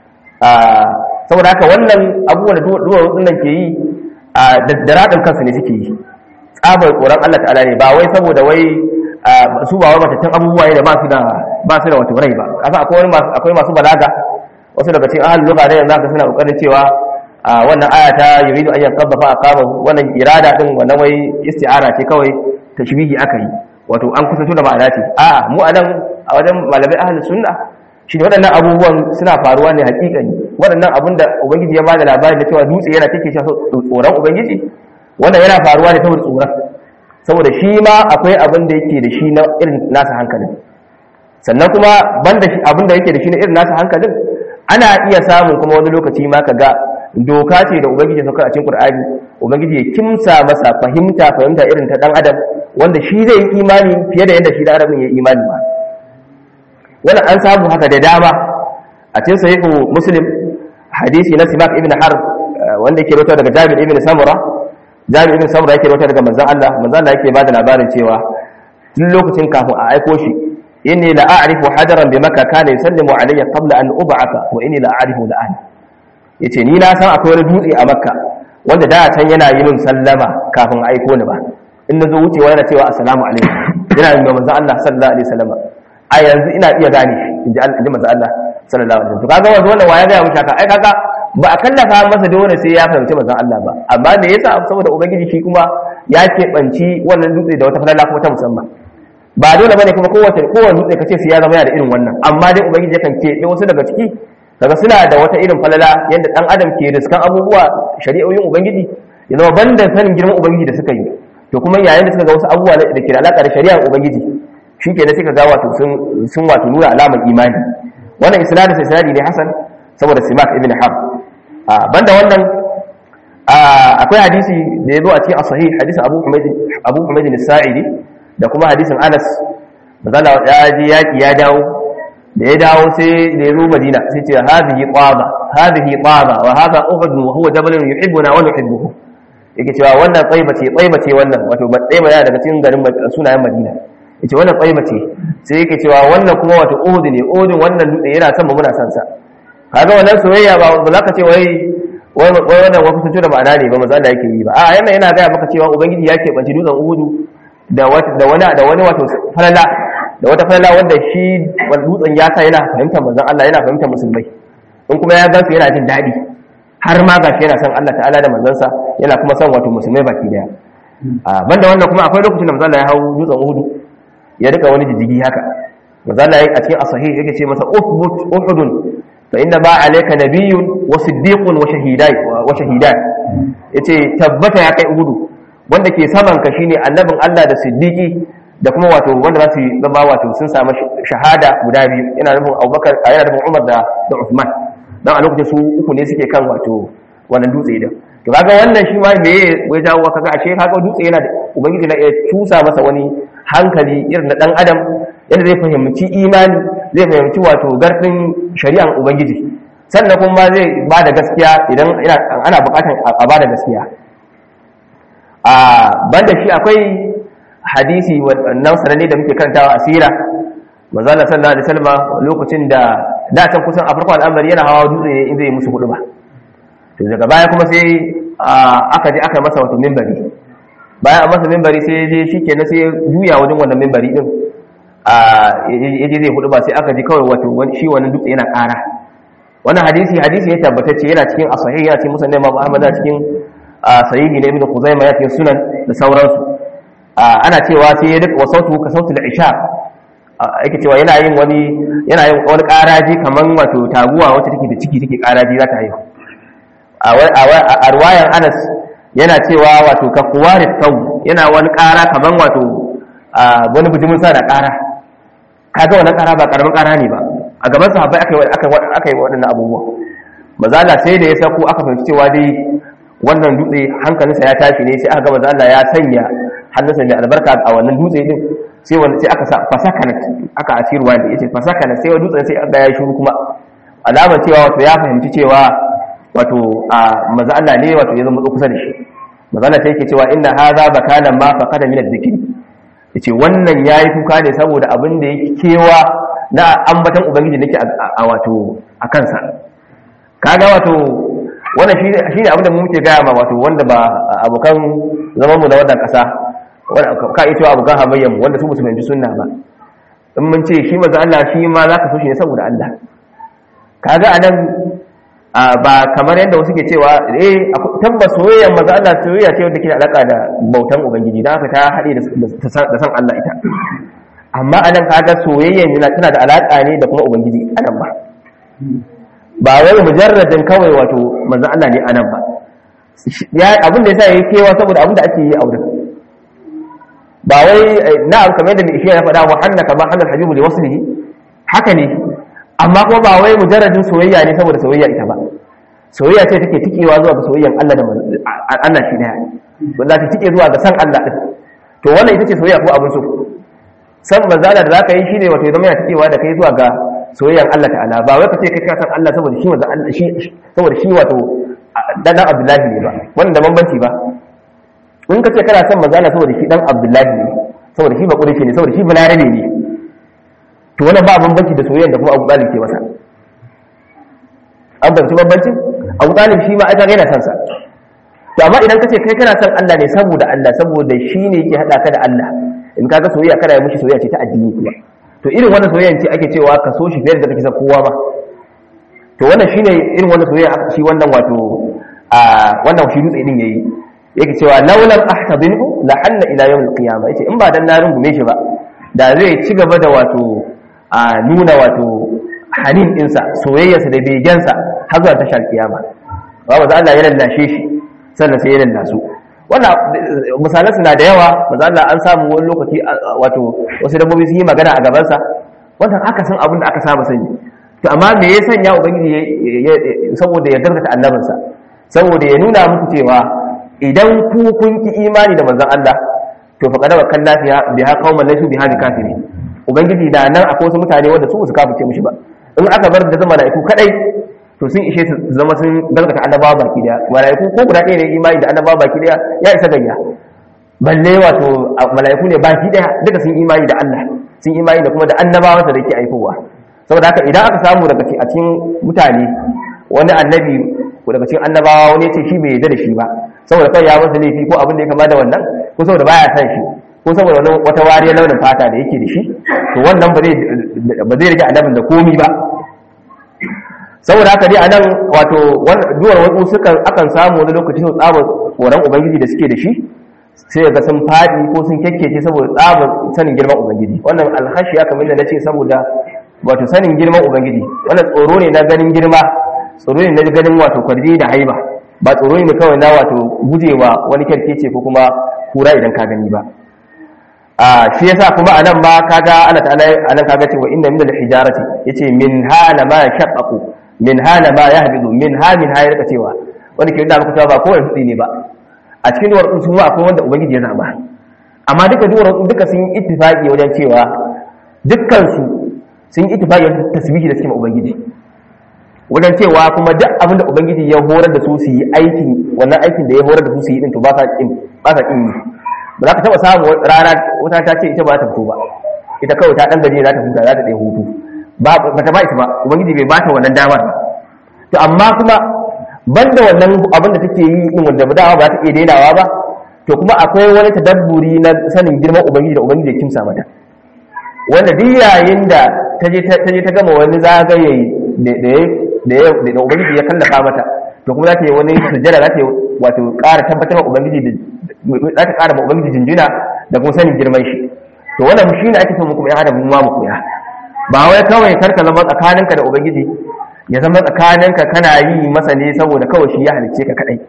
saboda haka wannan abubuwan da duwar nan ke yi da raɗin kansu ne suke yi tsabar tsoron Allah ta'ala ne ba wai saboda wai su ba wai matattun abubuwa ne da ba su da ba su da wato rai ba kasa akwai akwai masu balaga wasu daga cikin ahlul lugha da yanzu aka suna kokarin cewa wannan aya ta yuridu an yanqadha fa aqama wannan irada din wannan wai isti'ara ce kawai tashbihi aka yi wato an kusanto da ma'ana ce a'a mu anan a wajen malamai ahlus sunna shi ne waɗannan abubuwan suna faruwa ne hakikani waɗannan abin da ubangiji ya ba da labarin da cewa dutse yana take shafa tsoron ubangiji wannan yana faruwa ne saboda tsoron saboda shi ma akwai abin da yake da shi na irin nasa hankalin sannan kuma banda shi abin da yake da shi ne irin nasa hankalin ana iya samun kuma wani lokaci ma ka ga doka ce da ubangiji ya saukar a cikin qur'ani ubangiji ya kimsa masa fahimta fahimta irin ta dan adam wanda shi zai yi imani fiye da yadda shi dan adam ya yi imani ba wannan an samu haka da dama a cikin sahihu muslim hadisi na simak ibn harb wanda yake rawaito daga jabir ibn samura jabir ibn samura yake rawaito daga manzon Allah manzon Allah yake bada labarin cewa tun lokacin kafin a aiko shi inni la a'rifu hajaran bi makka kana yusallimu alayya qabla an ub'atha wa inni la a'rifu la ahli yace ni na san akwai wani dutse a makka wanda da can yana yi min sallama kafin a aiko ni ba in nazo wucewa yana cewa assalamu alaikum yana yin manzon Allah sallallahu alaihi wasallam a yanzu ina iya gane shi inji inji manzon Allah sallallahu alaihi wasallam to kaga wanda wannan waya ga mu shaka ai kaga ba a kallafa masa dole sai ya fahimci manzon Allah ba amma me yasa saboda ubangiji shi kuma ya keɓanci wannan dutse da wata falala kuma ta musamman ba dole bane kuma kowace kowace dutse kace sai ya zama yana da irin wannan amma dai ubangiji yakan keɓe wasu daga ciki daga suna da wata irin falala yadda dan adam ke riskan abubuwa shari'o'in ubangiji ya zama banda sanin girman ubangiji da suka yi to kuma yayin da suka ga wasu abubuwa da ke da alaka da shari'ar ubangiji shi ke da suka ga wato sun wato nuna alamar imani wannan isnadin sai isnadi ne hasan saboda simak ibn harb banda wannan akwai hadisi da ya zo a cikin as-sahih hadisi abu humayd abu humayd as-sa'idi da kuma hadisin anas mazala ya je yaki ya dawo da ya dawo sai da ya zo madina sai ce hadhihi qaba hadhihi qaba wa hadha uhud wa huwa jabalun yuhibbuna wa nuhibbuhu yake cewa wannan tsaiba ce tsaiba ce wannan wato tsaiba yana daga cikin garin sunayen madina yace wannan tsaiba ce sai yake cewa wannan kuma wato uhud ne uhud wannan dutse yana son mu muna son sa kaga wannan soyayya ba ba za ka ce wai wai wannan wani kusanci da ma'ana ne ba maza Allah yake yi ba a yana yana gaya maka cewa ubangiji ya keɓanci dutsen uhud da da wani da wani wato falala da wata falala wanda shi dutsen ya sa yana fahimtar manzon Allah yana fahimtar musulmai in kuma ya gansu yana jin daɗi har ma gashi yana son Allah ta'ala da manzansa yana kuma son wato musulmai baki daya banda wannan kuma akwai lokacin da manzon Allah ya hau dutsen Uhud ya rika wani jijigi haka manzon Allah a cikin as-sahih yake ce masa uthbut uhudun fa inna ba alayka nabiyyun wa siddiqun wa shahidai wa shahidan yace tabbata ya kai Uhud wanda ke saman ka shine annabin Allah da siddiqi da kuma wato wanda za su zama wato sun samu shahada guda biyu yana nufin Abubakar yana nufin Umar da da Uthman dan a lokacin su uku ne suke kan wato wannan dutse din to kaga wannan shi ma me ya jawo kaga ashe kaga dutse yana da ubangiji na iya cusa masa wani hankali irin na dan adam yadda zai fahimci imani zai fahimci wato garfin shari'an ubangiji sannan kuma zai ba da gaskiya idan ana bukatan a ba da gaskiya a banda shi akwai hadisi wannan sananne da muke karantawa a sira manzala sallallahu alaihi wasallam lokacin da da can kusan a farkon al'amari yana hawa dutse in zai musu hudu ba to daga baya kuma sai aka je aka masa wato minbari bayan a masa minbari sai je shikenan sai juya wajen wannan minbari din a yaje zai hudu ba sai aka ji kawai wato shi wannan dutse yana ƙara wannan hadisi hadisi ya tabbatacce yana cikin as-sahih yana cikin musnad Imam Ahmad cikin sahihi na Ibn Khuzaimah ya cikin sunan da sauransu ana cewa sai ya rika wasautu ka sautul isha yake cewa yana yin wani yana yin wani karaji kaman wato taguwa wacce take da ciki take karaji za ta haihu a ruwayan Anas yana cewa wato ka kuwari tau yana wani kara kaman wato wani bijimin sa da kara kaga wannan kara ba karamin kara ne ba a gaban sahabbai aka yi aka yi waɗannan abubuwa mazala sai da ya sako aka fahimci cewa dai wannan dutse hankalinsa ya tashi ne sai aka ga manzo Allah ya sanya hannunsa mai albarka a wannan dutse din sai wanda sai aka sa fasakana aka asirwa da yace fasakana sai wannan dutsen sai aka ya shiru kuma alamar cewa wato ya fahimci cewa wato a manzo Allah ne wato ya zama kusa da shi manzo Allah sai yake cewa inna hadha bakana ma faqada min adh-dhikri yace wannan yayi kuka ne saboda abin da yake kewa na ambatan ubangiji nake a wato a kansa kaga wato wannan shi ne abin da mu muke gaya ma wato wanda ba abokan zaman mu da wannan kasa ka iya cewa abokan hamayyar mu wanda su musu fahimci sunna ba in mun ce shi maza Allah shi ma za ka so shi ne saboda Allah kaga anan ba kamar yadda wasu ke cewa eh tabbas soyayyar maza Allah soyayya ce wanda ke da alaka da bautan ubangiji dan haka ta haɗe da san Allah ita amma anan kaga soyayyar yana tana da alaka ne da kuma ubangiji anan ba ba wai mujarradin kawai wato manzon Allah ne anan ba ya abin da yasa yake kewa saboda abin da ake yi a wurin ba wai na kamar da mai ya faɗa wa hanna kama hannal habibu li waslihi haka ne amma kuma ba wai mujarradin soyayya ne saboda soyayya ita ba soyayya ce take tikewa zuwa ga soyayyan Allah da Allah shi daya wanda ta tike zuwa ga san Allah din to wannan ita ce soyayya ko abin so san manzala da zaka yi shine wato zama ya tikewa da kai zuwa ga soyayyan Allah ta'ala ba wai ka ce kai ka san Allah saboda shi manzo Allah shi saboda shi wato dan Abdullahi ne ba wannan da bambanci ba in ka ce kana son manzala saboda shi dan Abdullahi ne saboda shi ba kurishi ne saboda shi balarabe ne to wannan ba bambanci da soyayyan da kuma Abu Talib ke masa an bambanci bambancin Abu Talib shi ma aka yana son sa to amma idan ka ce kai kana son Allah ne saboda Allah saboda shi ne yake hada ka da Allah in kaga soyayya kana yi mushi soyayya ce ta addini kuma to irin wannan soyayya ce ake cewa ka so shi fiye da kake son kowa ba to wannan shine irin wannan soyayya shi wannan wato a wannan shi dutse din yayi yake cewa laulam ahtadinhu la hanna ila yawm al-qiyamah yace in ba dan na rungume shi ba da zai ci gaba da wato a nuna wato hanin dinsa soyayyarsa da begensa har zuwa tashar kiyama ba ba Allah ya lallashe shi sannan sai ya lallasu wannan misalan suna da yawa maza Allah an samu wani lokaci wato wasu dabbobi sun yi magana a gabansa wannan aka san abin da aka saba sani to amma me ya sanya ubangiji saboda ya gaskata annabinsa saboda ya nuna muku cewa idan ku kun ki imani da manzon Allah to fa kada wakan lafiya bi ha qauman laysu bi hadi kafiri ubangiji da nan akwai wasu mutane wanda su su kafirce mishi ba in aka bar da zama mala'iku kadai to sun ishe su zama sun gaskata annabawa baki daya mala'iku ko guda ɗaya ne imani da annabawa baki daya ya isa gayya balle wato mala'iku ne baki daya duka sun imani da Allah sun imani da kuma da annabawansa da yake aikowa saboda haka idan aka samu daga a cikin mutane wani annabi ko daga cikin annabawa wani ce shi bai yarda da shi ba saboda kai ya masa laifi ko abin da ya kama da wannan ko saboda baya san shi ko saboda wani wata wariyar launin fata da yake da shi to wannan ba zai ba zai rage annabin da komi ba saboda haka dai anan wato duwar wasu sukan akan samu wani lokaci su tsaba tsoron ubangiji da suke da shi sai ga sun fadi ko sun kekkece saboda tsabar sanin girman ubangiji wannan alhashi ya kamar da nace saboda wato sanin girman ubangiji wannan tsoro ne na ganin girma tsoro ne na ganin wato kwarji da haiba ba tsoro ne kawai na wato gujewa wani kyarkece ko kuma kura idan ka gani ba a shi yasa kuma anan ma kaga Allah ta'ala anan kaga cewa inna min al-hijarati yace min hala ma shaqqaqu min hala ma yahbidu min ha min ha yarka cewa wanda ke da muku cewa ba kowane fitsi ne ba a cikin duwar su ma akwai wanda ubangiji ya zaba amma duka duwar duka sun yi ittifaqi wajen cewa dukkan su sun yi ittifaqi wajen tasbihi da cikin ubangiji wajen cewa kuma duk abin da ubangiji ya horar da su su yi aikin wannan aikin da ya horar da su su yi din to ba sa kin ba sa kin ba za ka taba samu rana wata ta ce ita ba ta fito ba ita kawai ta dan gaje za ta huta za ta ɗaya hutu ba ta ba ita ba ubangiji bai ba ta wannan damar ba to amma kuma banda wannan abin da take yi din wanda ba dawa ba ta iya dainawa ba to kuma akwai wani tadabburi na sanin girman ubangiji da ubangiji ya kimsa mata wanda duk yayin da ta je ta je ta gama wani zagaye da da da ubangiji ya kallafa mata to kuma za ta yi wani sujjada za ta yi wato ƙara tabbatar wa ubangiji da za ta ƙara ma ubangiji jinjina da kuma sanin girman shi to wannan shi ne ake son mu kuma ya hada mu ma mu koya ba wai kawai karka zama tsakaninka da ubangiji ya zama tsakaninka kana yi masa ne saboda kawai shi ya halice ka kadai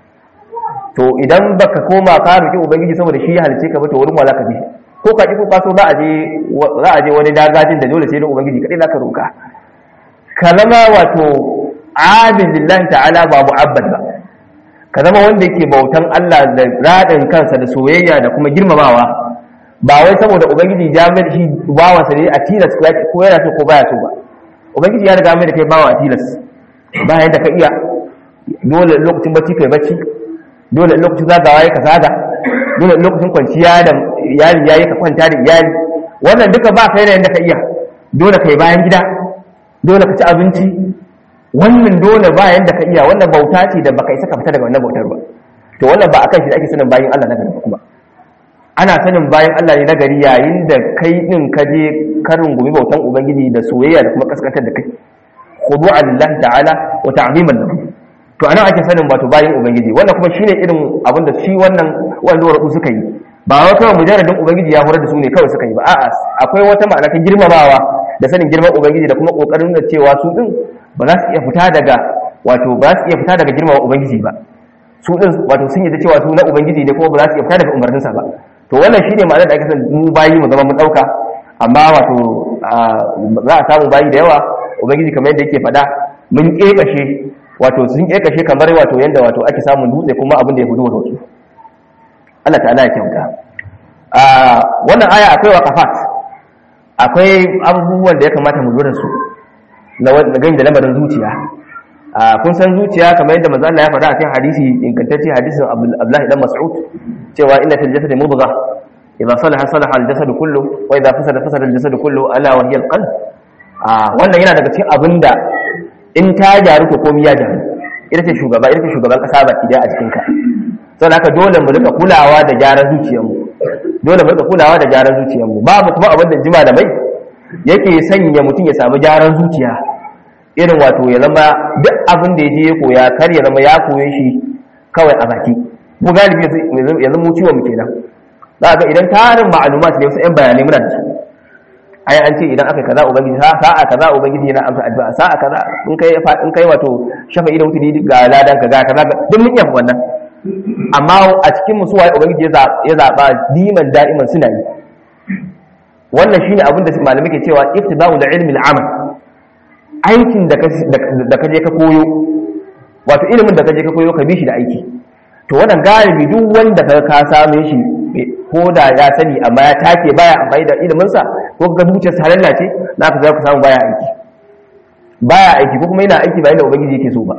to idan baka koma ka roki ubangiji saboda shi ya halice ka ba to wurin wala ka je ko ka ki ko ka so za a je za a je wani dagajin da dole sai da ubangiji kadai zaka roka ka zama wato abin lillahi ta'ala ba mu'abbad ba ka zama wanda yake bautan Allah da radin kansa da soyayya da kuma girmamawa ba wai saboda ubangiji ya mai da shi bawansa ne a tilas ko yana so ko baya so ba ubangiji ya riga mai da kai bawa a tilas bayan da ka iya dole lokacin bacci kai bacci dole lokacin zagawa ya ka zaga dole lokacin kwanciya da iyali yayi ka kwanta da iyali wannan duka ba kai da yanda ka iya dole kai bayan gida dole ka ci abinci wannan dole ba yanda ka iya wannan bauta ce da baka isa ka fita daga wannan bautar ba to wannan ba akan shi da ake sanin bayin Allah na gari kuma ana sanin bayan Allah ne nagari yayin da kai din ka je ka rungumi bautan ubangiji da soyayya da kuma kaskantar da kai khudu'a lillahi ta'ala wa ta'ziman lahu to anan ake sanin wato bayan ubangiji wannan kuma shine irin abin da shi wannan wanda warku suka yi ba wai kawai mujarradin ubangiji ya horar da su ne kawai suka yi ba a'a akwai wata ma'ana ta girmamawa da sanin girman ubangiji da kuma kokarin da cewa su din ba za su iya fita daga wato ba za su iya fita daga girmama ubangiji ba su din wato sun yi da cewa su na ubangiji ne kuma ba za su iya fita daga umarninsa ba to wannan shine ma'anar da ake son mu bayi mu zama mu dauka amma wato za a samu bayi da yawa ubangiji kamar yadda yake faɗa mun kekashe wato sun kekashe kamar wato yadda wato ake samun dutse kuma abin da ya fudu wato Allah ta'ala ya kyauta a wannan aya akwai waqafat akwai abubuwan da ya kamata mu lura su na gani da lamarin zuciya kun san zuciya kamar yadda manzo Allah ya faɗa a cikin hadisi ingantacce hadisin Abdullahi dan Mas'ud cewa inna fil jasadi mudghah idza salaha salaha al jasadu kullu wa idza fasada fasada al jasadu kullu ala wa hiya al qalb wannan yana daga cikin abinda in ta gyaru ko komai ya gyaru ita ce shugaba ita ce shugaban kasa baki daya a cikin ka saboda haka dole mu rika kulawa da gyaran zuciyarmu dole mu rika kulawa da gyaran zuciyarmu babu kuma abin da jima da mai yake sanya mutum ya samu gyaran zuciya irin wato ya zama duk abin da ya je ya koya kar ya zama ya koye shi kawai a baki mu galibi yanzu mu ciwon mu kenan za ga idan tarin ma'lumat ne wasu 'yan bayanai muna da su ai an ce idan aka kaza ubangiji sa'a kaza ubangiji yana amsa addu'a sa'a kaza in kai in kai wato shafa'i da mutuni ga ladan ka ga kaza duk mun yafi wannan amma a cikin musu waye ubangiji ya zaba diman da'iman suna yi wannan shine abin da malamai ke cewa iftiba'u da ilmi al-amal aikin da ka je ka koyo wato ilimin da ka je ka koyo ka bi shi da aiki to wannan galibi duk wanda ka ka same shi ko da ya sani amma ya take baya amfani da iliminsa ko ga zuciyar sa halalla ce za ka za ku samu baya aiki baya aiki ko kuma yana aiki bayan da ubangiji yake so ba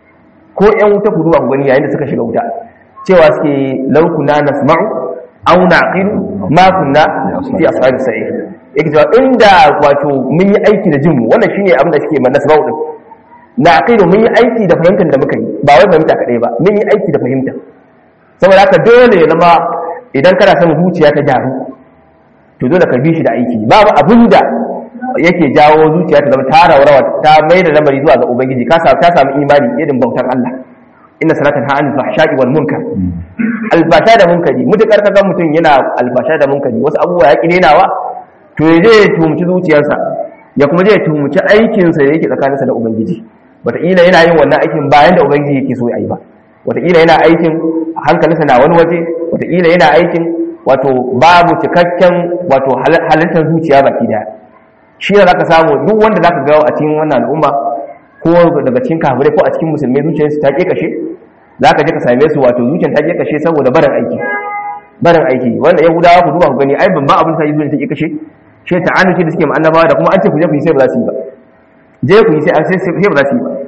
ko yan wuta ku duba ku gani yayin da suka shiga wuta cewa suke laukuna nasma'u aw naqilu ma kunna fi ashabis sa'ir yake cewa inda wato mun yi aiki da jinmu wannan shine abin da suke man nasma'u din naqilu mun yi aiki da fahimtar da muka yi ba wai fahimta kadai ba mun yi aiki da fahimta saboda haka dole ya zama idan kana son zuciya ta gyaru to dole ka bi shi da aiki babu abin da yake jawo zuciya ta zama ta raurawa ta mai da lamari zuwa ga ubangiji ka samu ta samu imani irin bautar Allah inna salatan ha anil fahsha'i wal munkar albasha da munkari mutakar kaga mutum yana albasha da munkari wasu abubuwa ya kinenawa to ya je ya tumci zuciyarsa ya kuma je ya tumci aikinsa da yake tsakaninsa da ubangiji wataƙila yana yin wannan aikin bayan da ubangiji yake so ya yi ba wataƙila yana aikin hankalinsa na wani waje wataƙila yana aikin wato babu cikakken wato halittar zuciya baki daya shi ne zaka samu duk wanda zaka ga a cikin wannan al'umma ko daga cikin kafirai ko a cikin musulmai zuciyarsu ta kashe zaka je ka same su wato zuciyar ta kashe saboda barin aiki barin aiki wanda yahudawa ku duba ku gani ai ban ba abin sai zuciyar ta kashe shi ta annuci da suke ma annabawa da kuma an ce ku je ku yi sai ba za su yi ba je ku yi sai sai ba za su yi ba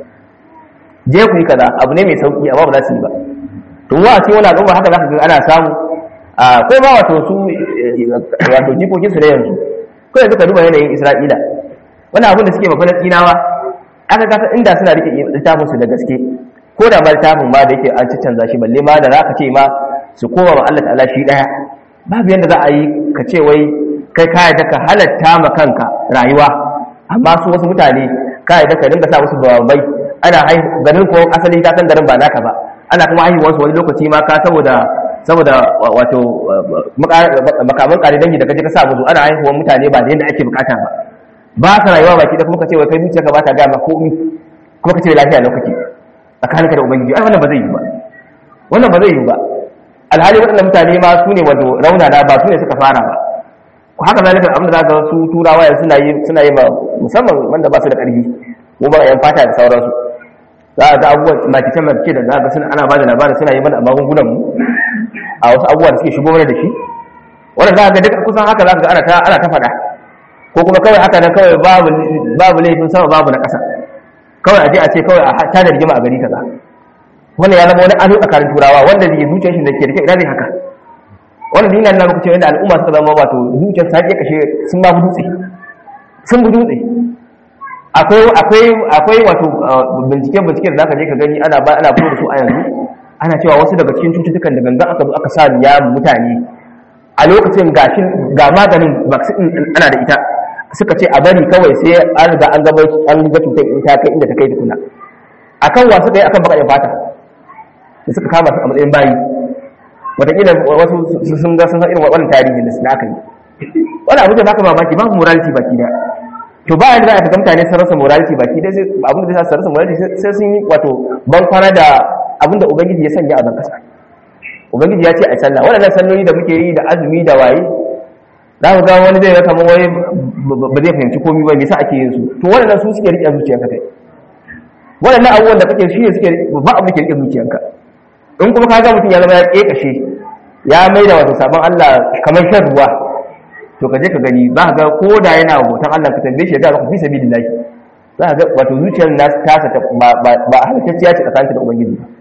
je ku yi kaza abu ne mai sauki amma ba za su yi ba to wa ce wani al'umma haka zaka ga ana samu a ko ba wato su wato jikokin su da yanzu ko yanzu ka duba yanayin Isra'ila wani abin da suke ma Falastinawa aka gasa inda suna rike littafin su da gaske ko da ma littafin ma da yake an canza shi balle ma da zaka ce ma su koma ma Allah ta'ala shi daya babu yanda za a yi ka ce wai kai ka yadda ka halatta ma kanka rayuwa amma su wasu mutane ka yadda ka dinga sa musu babai ana garin ko asali ka san garin ba naka ba ana kuma haihuwar su wani lokaci ma ka saboda saboda wato makaman kare dangi da kaje ka sa musu ana haihuwar mutane ba da yadda ake bukata ba ba ka rayuwa baki da kuma ka ce wai kai zuciya ka ba ta gama komi kuma ka ce lafiya lokaci tsakaninka da ubangiji ai wannan ba zai yi ba wannan ba zai yi ba alhali waɗannan mutane ma su ne wato raunana ba su ne suka fara ba ko haka zalika abin da zaka su turawa yanzu suna yi suna yi musamman wanda ba su da ƙarfi ko ba yan fata da sauransu za a ga abubuwan makice makice da zaka suna ana bada labarin suna yi mana a magungunan mu a wasu abubuwa da suke shigo mana da shi wannan za ka ga duk kusan haka za ka ga ana ta ana ta faɗa ko kuma kawai haka nan kawai babu babu laifin sama babu na ƙasa kawai a je a ce kawai a ta da rigima a gari kaza wannan ya zama wani ado tsakanin turawa wanda zai zuciyar shi da ke rike ina zai haka wannan dina na muku cewa inda al'umma suka zama wato zuciyar sa ke kashe sun ba dutse sun bu dutse akwai akwai akwai wato bincike bincike da zaka je ka gani ana ba ana fito da su a yanzu ana cewa wasu daga cikin cututtukan da gangan aka zo aka sa ya mutane a lokacin gashin ga maganin vaccine ana da ita suka ce a bari kawai sai an riga an gaba an ga cutar in ta kai inda ta kai tukuna akan wa suka yi akan bakaɗin fata da suka kama su a matsayin bayi wataƙila wasu sun ga sun san irin wannan tarihin da aka yi wani abu da baka mamaki babu morality baki da to ba yanda za a ga mutane sun rasa morality baki da sai abin da za su rasa morality sai sun yi wato ban kwana da abin da ubangiji ya sanya a ban kasa ubangiji ya ce a sallah waɗannan salloli da muke yi da azumi da waye za ku ga wani zai ga kamar wai ba zai fahimci komai ba me yasa ake yin su to waɗannan su suke riƙe zuciyarka kai waɗannan abubuwan da kake shi ne suke ba abu da ke riƙe zuciyarka in kuma ka ga mutum ya zama ya ƙeƙashe ya mai da wato sabon Allah kamar shan ruwa to ka je ka gani za ka ga ko da yana bautan Allah ka tambaye shi ya ga ka fi sabilillahi za ka ga wato zuciyar nasu tasa ba ba halittacciya ce tsakaninta da ubangiji ba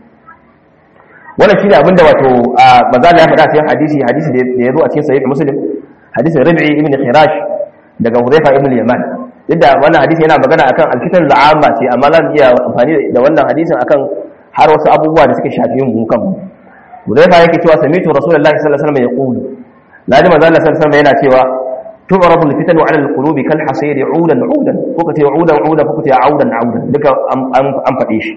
wannan shine abin da wato manzo ya faɗa cikin hadisi hadisi da ya zo a cikin sahih muslim hadisin rabi'i ibn khirash daga hudayfa ibn yaman yadda wannan hadisi yana magana akan alfitan al'amma ce amma zan iya amfani da wannan hadisin akan har wasu abubuwa da suke shafi mu kan hudayfa yake cewa sami'tu rasulullahi sallallahu alaihi wasallam yaqulu ladi manzo Allah sallallahu alaihi wasallam yana cewa tu'rabu al-fitan 'ala al-qulub kal hasir 'udan 'udan ko kace 'udan 'udan ko kace 'audan 'audan duka an faɗe shi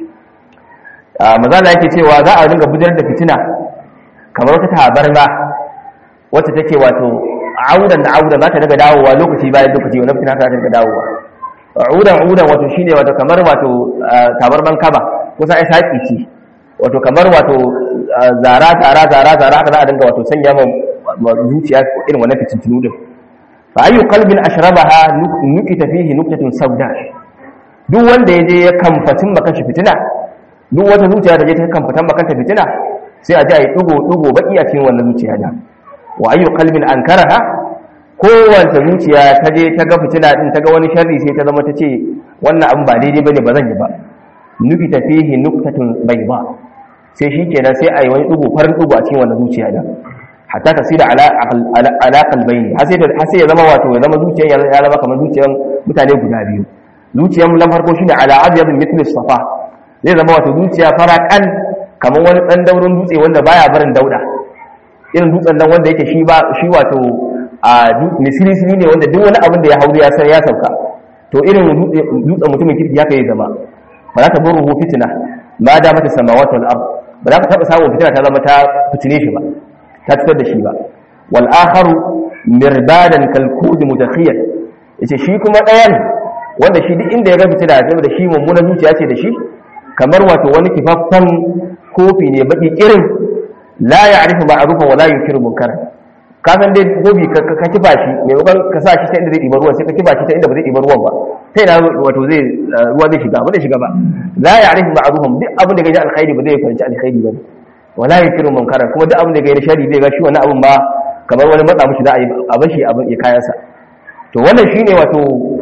mazala yake cewa za a dinga bujar da fitina kamar wata tabarma wacce take wato audan da audan za ta daga dawowa lokaci bayan lokaci wannan fitina ta daga dawowa audan audan wato shine wato kamar wato tabarman kaba kusa ai saki ce wato kamar wato zara zara zara zara haka za a dinga wato sanya ma zuciya irin wannan fitintunu din fa ayu qalbin ashrabaha nukita fihi nuktatun sauda duk wanda yaje ya kamfatin maka shi fitina duk wata zuciya da je ta kan fitan makanta fitina sai a ji a yi ɗugo-ɗugo baƙi a cikin wannan zuciya da wa ayyu kalbin an karaha kowace zuciya ta je ta ga fitina din ta ga wani sharri sai ta zama ta ce wannan abin ba daidai bane ba zan yi ba nufi ta fihi nuktatun bai ba sai shi kenan sai a yi wani ɗugo farin ɗugo a cikin wannan zuciya da hatta ta sida ala kalbaini har sai ya zama wato ya zama zuciyan ya zama kamar zuciyan mutane guda biyu zuciyan na farko shine ala abyadin mithlis safa zai zama wato zuciya faraƙan kamar wani ɗan daurin dutse wanda baya barin dauda irin dutsen nan wanda yake shi ba shi wato a misirisiri ne wanda duk wani abin da ya hauri ya san ya sauka to irin dutsen mutumin kirki ya kai zama ba za ta bar ruhu fitina ma da mata samawati wal ard ba za ka taba samun fitina ta zama ta fitine shi ba ta fitar da shi ba wal akharu mirbadan kal kud mutakhiyan yace shi kuma ɗayan wanda shi duk inda ya ga fitina da shi mummunan zuciya ce da shi kamar wato wani kifaffen kofi ne baki irin la ya arifu ma'arufan wa la yunkiru munkar ka san dai gobi ka kifa shi mai bakon ka sa shi ta inda zai ɗiba ruwan sai ka kifa shi ta inda ba zai ɗiba ruwan ba sai na wato zai ruwa zai shiga ba zai shiga ba la ya arifu ma'arufan duk abin da ga ji alkhairi ba zai fahimci alkhairi ba wa la yunkiru munkar kuma duk abin da ga ji shari zai ga shi wani abin ba kamar wani matsa mushi za a yi a bashi abin ya kayansa to wannan shine wato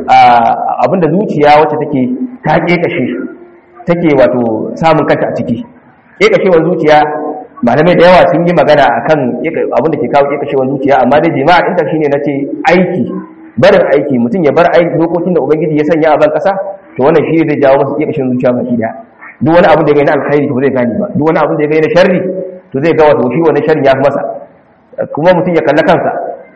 abin da zuciya wacce take ta kekashe take wato samun kanta a ciki kekashewar zuciya malamai da yawa sun yi magana akan abin da ke kawo kekashewar zuciya amma dai jima'a ɗinta shine na ce aiki barin aiki mutum ya bar aiki dokokin da ubangiji ya sanya a ban ƙasa to wannan shi zai jawo masa kekashewar zuciya baki daya duk wani abin da ya gani na alkhairi to zai gane ba duk wani abin da ya gani na sharri to zai ga wato shi wannan sharri ya fi masa kuma mutum ya kalla kansa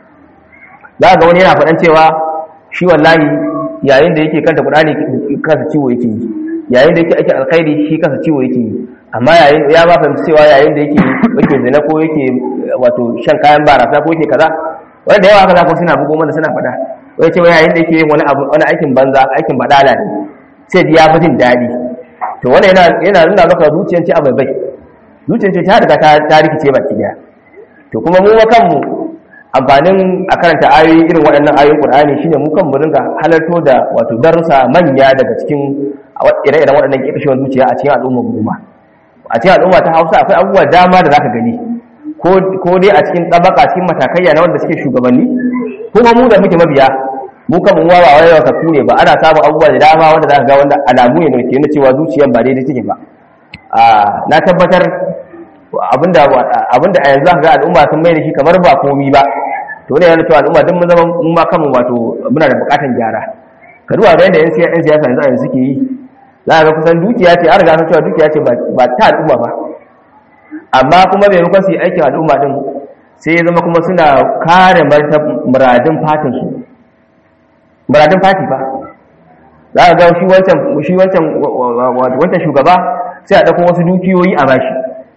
za ga wani yana faɗan cewa shi wallahi yayin da yake kanta kudani kansa ciwo yake yi yayin da yake ake alkhairi shi kansa ciwo yake yi amma yayin ya ba fahimci cewa yayin da yake yake zina ko yake wato shan kayan barasa ko yake kaza wanda da yawa haka zaka suna bugo mana suna faɗa wai cewa yayin da yake yin wani abu wani aikin banza aikin badala ne sai ji ya fi jin daɗi to wannan yana yana nuna maka zuciyar ci abai bai zuciyar ce ta riga ta rikice baki daya to kuma mu kanmu amfanin a karanta ayoyi irin waɗannan ayoyin Qur'ani shine mu kan mu ringa halarto da wato darussa manya daga cikin ire-iren waɗannan kifishewar zuciya a cikin al'ummar mu a cikin al'umma ta Hausa akwai abubuwa dama da zaka gani ko dai a cikin tsabaka cikin matakaiya na wanda suke shugabanni kuma mu da muke mabiya mu kan mu wawa wai ka ne ba ana samun abubuwa da dama wanda zaka ga wanda alamu ne ke nuna cewa zuciyar ba daidai take ba na tabbatar abinda abinda a yanzu ga al'umma sun mai da shi kamar ba komi ba to ne yana cewa al'umma duk mun zama mun ma kanmu wato muna da bukatan gyara ka duba ga yadda yan siyasa yanzu a yanzu suke yi za ga kusan dukiya ce an riga san cewa dukiya ce ba ta al'umma ba amma kuma maimakon su yi aikin al'umma din sai ya zama kuma suna kare muradin fatin su muradin fati ba za ga shi wancan shi wancan wancan shugaba sai a dauko wasu dukiyoyi a bashi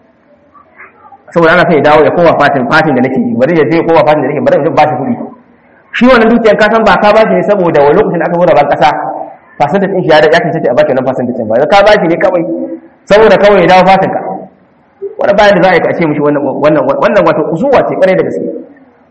saboda ana sai dawo ya kowa fatin fatin da nake bari ya je kowa fatin da nake bari in ba shi kuɗi shi wannan dukiyar ka san ba ka ba shi ne saboda wani lokacin da aka zo da ban kasa fasantin din shi ya da ya kace a baki wannan fasantin ba ka ba shi ne kawai saboda kawai ya dawo fatin ka wani bayan da za a yi kace mishi wannan wannan wannan wato usuwa ce kwarai da gaske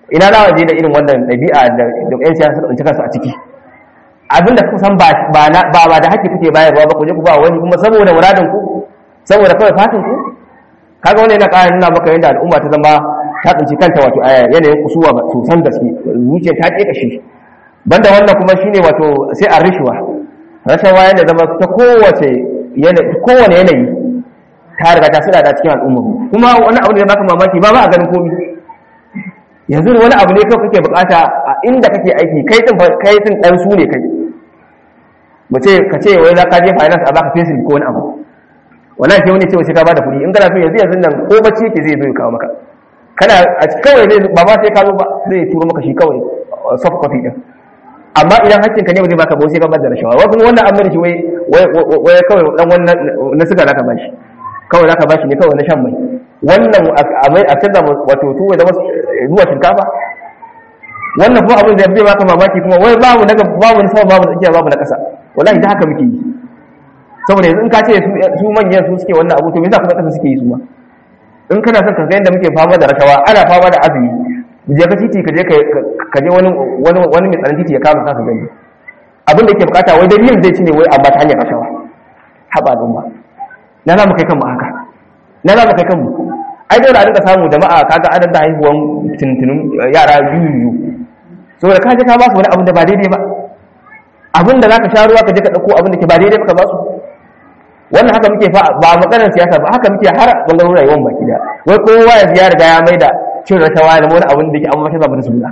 ina na waje da irin wannan ɗabi'a da ƴan siyasa suka tsinci kansu a ciki abinda kuka san ba ba ba da haƙƙi kuke bayarwa ba ku je ku ba wani kuma saboda muradin ku saboda kawai fatin ku kaga wannan yana ƙara nuna maka yadda al'umma ta zama ta tsinci kanta wato a yanayin kusuwa ba sosan gaske zuciya ta ƙeƙa shi banda wannan kuma shine wato sai a rishuwa rashawa yana zama ta kowace kowane yanayi ta riga ta suna da cikin al'umma kuma wani abu da baka mamaki ba ba a ganin komi yanzu wani abu ne kawai kake bukata a inda kake aiki kai din kai din dan su ne kai mu ce ka ce wai za ka je finance a baka pencil ko wani abu wallahi sai wani ce sai ka bada kuɗi in kana so yanzu yanzu nan ko bacci yake zai zo ya kawo maka kana a kawai zai ba ma sai ka zo ba zai turo maka shi kawai soft copy din amma idan hakkin ka ne ba zai baka ba sai ka bada rashawa wai kuma wannan an mai shi wai wai kawai dan wannan na suka zaka bashi kawai zaka bashi ne kawai na shan mai wannan a canza wato tuwa zama zuwa shinkafa wannan kuma abin da zai baka mamaki kuma wai babu na babu na sama babu na tsakiya babu na ƙasa wallahi da haka muke yi saboda yanzu in ka ce su manyan su suke wannan abu to me yasa kuma ƙasa suke yi su ma in kana son ka ga yadda muke fama da rashawa ana fama da azumi je ka titi ka je ka je wani wani wani mai tsaron titi ya kama ka gani abin da yake bukata wai dalilin zai ci ne wai amma ta hanyar rashawa haba al'umma na za mu kai kanmu haka na za mu kai kanmu ai dole a dinga samu jama'a kaga adadin da haihuwan tuntunin yara biyu biyu saboda ka je ka ba su wani abin da ba daidai ba abin da zaka sha ruwa ka je ka dauko abin da ke ba daidai ba ka ba su wannan haka muke fa ba maganar siyasa ba haka muke har bangaren rayuwar baki da wai kowa ya ya riga ya maida cin rashawa da wani abin da ke amma ta zaba da suna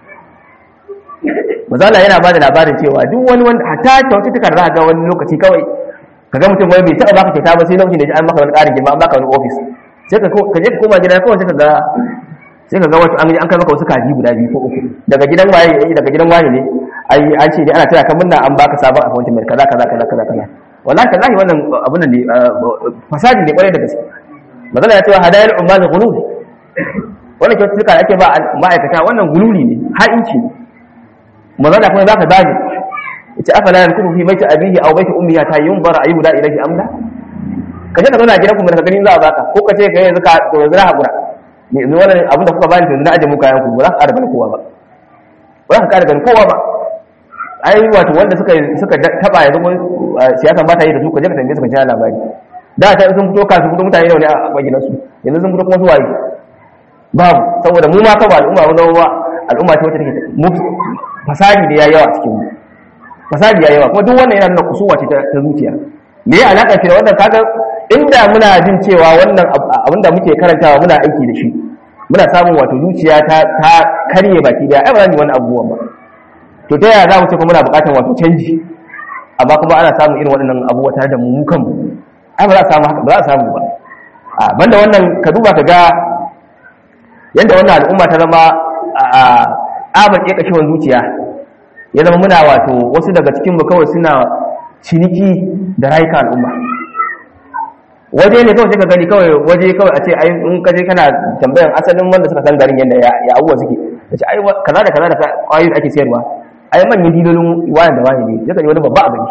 mazala yana ba da labarin cewa duk wani wanda hatta kyaututtuka da za ga wani lokaci kawai ka ga mutum wai bai taɓa baka kyauta ba sai lokacin da ji an maka wani ƙarin girma an baka wani ofis sai ka je ka koma gida kawai sai ka ga sai ka ga wato an an kai maka wasu kaji guda biyu ko uku daga gidan waye daga gidan waye ne ai an ce ne ana taya ka munna an baka sabon appointment kaza kaza kaza kaza kaza wallahi kallahi wannan abun nan ne fasadi ne kwarai da gaske magana ya ce wa hadayar ummal ghulul wannan kyaututtuka da ake ba ma'aikata wannan gululi ne ha'inci ne magana kuma zaka zage yace afala yankubu fi baiti abihi aw baiti ummihi ta yunzara ayyuda ilayhi amla ka je ka zauna a gidan kuma ka ganin za a baka ko ka ce ka yanzu ka to yanzu na hakura ne yanzu wannan abin da kuka bani to yanzu na aje muku kayan ku ba za ka ƙara ganin kowa ba ba za ka ƙara ganin kowa ba ai wato wanda suka suka taba yanzu siyasa ba ta yi da su ka je ka tambaye su ka ji labari da ta sun fito kasu fito mutane da wani a maginan su yanzu sun fito kuma su waye babu saboda mu ma kaba al'umma mu zama al'umma ce wacce take mu fasadi da yayi yawa cikin mu fasadi yayi yawa kuma duk wannan yana nuna kusuwa ce ta zuciya me ya alaka shi da wannan kaga inda muna jin cewa wannan abin da muke karantawa muna aiki da shi muna samun wato zuciya ta ta karye baki daya ai ba za mu yi wannan abubuwan ba to ta yaya za mu ce kuma muna buƙatar wato canji amma kuma ana samun irin waɗannan abubuwa tare da mu kanmu ai ba za a samu haka ba za a samu ba a banda wannan ka duba ka ga yadda wannan al'umma ta zama a tsabar ƙeƙashewan zuciya ya zama muna wato wasu daga cikin mu kawai suna ciniki da rayuka al'umma waje ne kawai sai ka gani kawai waje kawai a ce ai in ka je kana tambayan asalin wanda suka san garin yadda ya abuwa suke da ce ai kaza da kaza da kwayoyin ake sayarwa ai manyan dilolin wani da wani ne ya kan wani babba a gani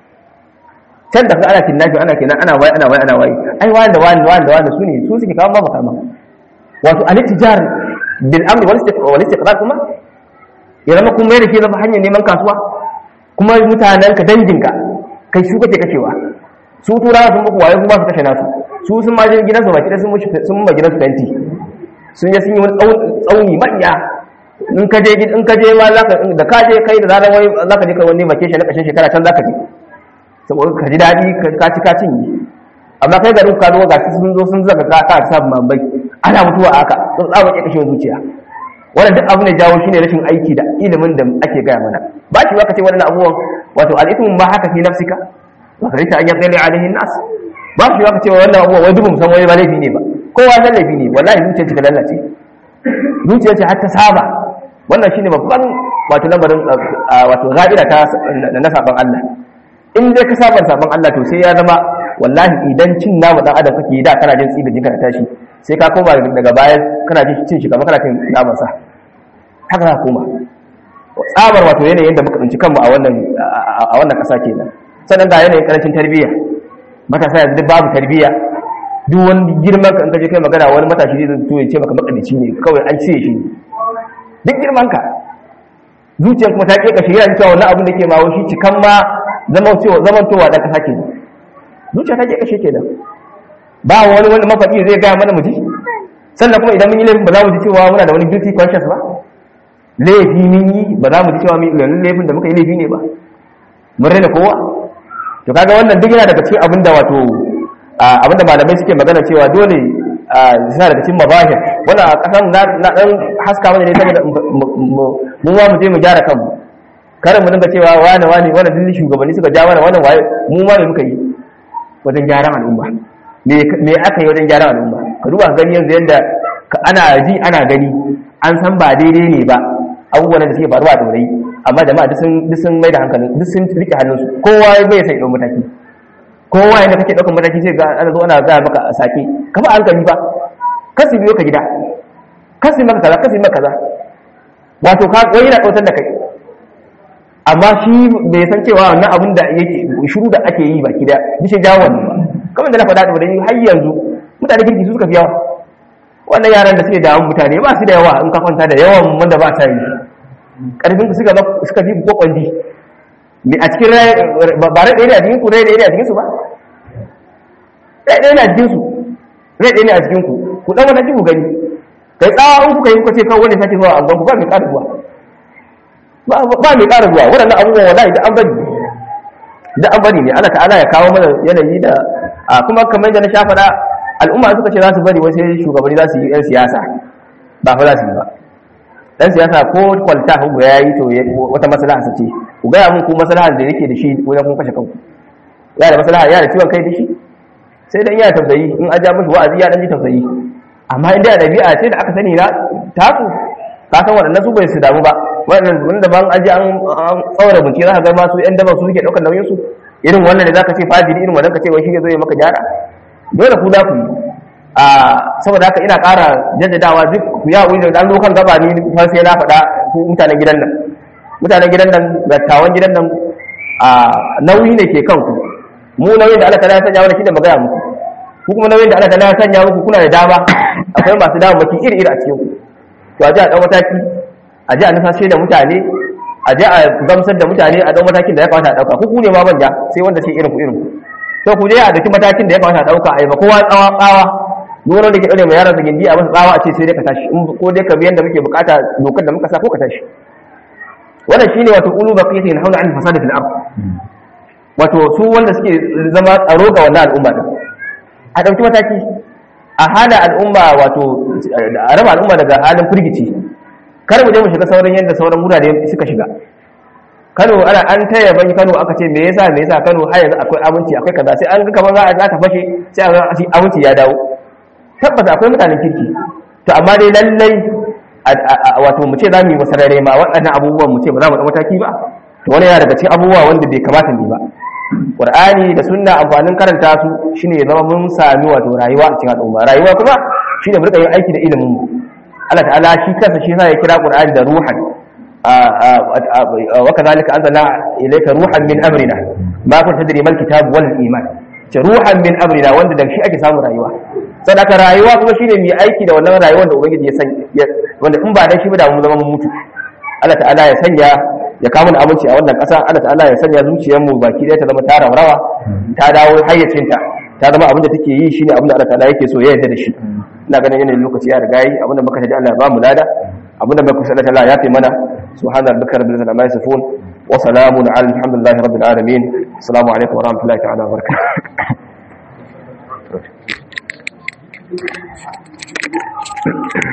can da ana kidnapping ana kenan ana waye ana waye ana waye ai wani da wani wani da wani su ne su suke kawo ma makama wato al-tijar bil amri wal istiqrar kuma ya zama kuma yadda ke zama hanyar neman kasuwa kuma mutanen ka danginka kai su kake kashewa su tura sun muku waye kuma su kashe nasu su sun ma je gidansu baki sun sun ma gidansu fenti sun je sun yi wani tsauni manya in ka je in ka je ma zaka da ka je kai da zaran wai zaka je kai wani vacation na kashin shekara can zaka je saboda ka ji dadi ka ci ka cinye amma kai garin ka zo ga sun zo sun zaka ka ka sa mambai ana mutuwa aka sun tsaba ke kashin zuciya wannan duk abu ne jawo shine rashin aiki da ilimin da ake gaya mana ba shi ka ce wannan abubuwan wato al-ithmu ma haka fi nafsika wa karita an yaqili alaihi nas ba shi ka ce wannan abubuwan wai dubum san wai ba laifi ne ba kowa san laifi ne wallahi zuciyar ta lallace zuciyar ce har ta saba wannan shine babban wato lamarin wato ga'ira ta na saban Allah in dai ka saba saban Allah to sai ya zama wallahi idan cin namu dan adam kake da kana jin tsibi jinka tashi sai ka koma daga baya kana jin cin shi kamar kana cin naman sa haka ka koma tsabar wato yanayin da muka tsinci kanmu a wannan a wannan kasa kenan sannan da yanayin karancin tarbiyya matasa yanzu babu tarbiyya duk wani girman ka in ka je kai magana wani matashi zai zo ya ce maka makadici ne kawai an cire shi duk girman ka zuciyar kuma ta ke kashe yana cewa wannan abin da ke mawo shi cikan ma zaman towa da kasa ke zuciya ta ke kashe ke da ba wani wani mafaɗi zai gaya mana mu ji sannan kuma idan mun yi laifin ba za mu ji cewa muna da wani guilty conscience ba laifi mun yi ba za mu ji cewa mun yi laifin da muka yi laifi ne ba mun raina kowa to kaga wannan duk yana daga cikin abin da wato abin da malamai suke magana cewa dole suna daga cikin mabahir wannan a kasan na dan haska mana ne saboda mu ma mu je mu gyara kanmu karin mu dinga cewa wane wane wannan dillin shugabanni suka ja mana wannan waye mu ma ne muka yi wajen gyaran al'umma me aka yi wajen gyaran al'umma ka duba gani yanzu yadda ana ji ana gani an san ba daidai ne ba abubuwan da suke faruwa a dorai amma jama'a duk sun mai da hankalin duk sun rike hannunsu kowa bai sai ɗau mataki kowa yadda kake ɗaukar mataki sai ga ana zo ana gaya maka a sake ka ba hankali ba kasi biyo ka gida kasi maka kaza kasi maka kaza wato ka wani yana kautar da kai amma shi bai san cewa wannan abin da yake shiru da ake yi baki da bishe jawo wannan ba kamar da na faɗa da har yanzu mutane kirki su suka fi yawa wannan yaran da suke damun mutane ba su da yawa in ka kwanta da yawan wanda ba ta yi karfin ku suka suka fi ko kwandi ne a cikin ba rai ɗaya ne a cikin ku rai ɗaya ne a cikin su ba rai ɗaya ne a cikin su rai ɗaya ne a cikin ku ku ɗan wata ku gani kai tsawa in kuka yi kuka ce kawai wanda sake zuwa a ku ba mai ƙara zuwa ba mai ƙara zuwa waɗannan abubuwan wallahi da an bari da an bari ne Allah ta'ala ya kawo mana yanayi da kuma kamar da na sha faɗa al'umma suka ce za su bari wasu shugabanni za su yi 'yan siyasa ba fa za su yi ba dan siyasa ko kwalta hugu ya yi to wata maslaha sace ku gaya mun ku maslahar da yake da shi wajen kun kashe kanku ya da maslaha ya da ciwon kai da shi sai dan yana tausayi in an ja mishi wa'azi ya dan ji tausayi amma in da dabi'a ce da aka sani na taku ka san waɗannan su bai su damu ba waɗannan wanda ban an ji an tsawara bincike za ka ga masu yan daba su suke ɗaukar nauyin su irin wannan da zaka ce fajiri irin wannan ka ce wai shi ne zo ya maka gyara dole ku da ku yi a saboda haka ina ƙara jaddadawa duk ku ya wuri da dan lokan gaba ni fa sai na faɗa ku mutanen gidan nan mutanen gidan nan dattawan gidan nan a nauyi ne ke kanku mu nauyin da Allah ta ya sanya mana shine magana muku ku kuma nauyin da Allah ta ya sanya muku kuna da dama akwai masu dama baki iri iri a cikin ku to a ji a ɗau mataki a ji a nufashe da mutane a ji a gamsar da mutane a ɗau matakin da ya kamata a ɗauka ku ku ne ma manja sai wanda ce irin ku irin ku to ku je a dauki matakin da ya kamata a ɗauka a yi ba kowa tsawa tsawa duk wanda ke ɗaure mai yaran gindi a masa tsawa a ce sai dai ka tashi ko dai ka biyan da muke bukata dokar da muka sa ko ka tashi wannan shine wato ulu baqiyatin hauna an fasada fil ard wato su wanda suke zama tsaro ga wannan al'umma din a dauki mataki a hana al'umma wato a raba al'umma daga halin firgici kar mu je mu shiga sauran yadda sauran wurare suka shiga Kano ana an taya bani Kano aka ce me yasa me yasa Kano har yanzu akwai aminci akwai kaza sai an ga kamar za a ta fashe sai a ga aminci ya dawo tabbata akwai mutanen kirki to amma dai lallai wato mu ce za mu yi masarare ma waɗannan abubuwan mu ce ba za mu ɗau mataki ba to wani yana daga cikin abubuwa wanda bai kamata ne ba qur'ani da sunna amfanin karanta su shine ya zama mun sami wato rayuwa a cikin al'umma rayuwa kuma shine mu rika yin aiki da ilimin mu Allah ta'ala shi kansa shi yasa ya kira qur'ani da ruhan wa kadhalika anzalna ilayka ruhan min amrina ma kunta tadri mal kitab wal iman ce ruhan min amrina wanda da shi ake samun rayuwa sadaka rayuwa kuma shine mai aiki da wannan rayuwar da ubangiji ya sanya wanda in ba dan shi ba da mu zama mun mutu Allah ta'ala ya sanya ya kawo mana aminci a wannan ƙasa Allah ta'ala ya sanya zuciyar mu baki ɗaya ta zama ta rawa ta dawo hayyacinta ta zama abin da take yi shine abin da Allah ta'ala yake so ya yarda da shi ina ganin yanayin lokaci ya riga yi abin da muka taji Allah ya ba mu lada abin da muka sallallahu Allah ya fi mana subhana rabbika rabbil izzati amma yasifun wa salamun ala alhamdulillahi rabbil alamin assalamu alaikum wa rahmatullahi ta'ala wa barakatuh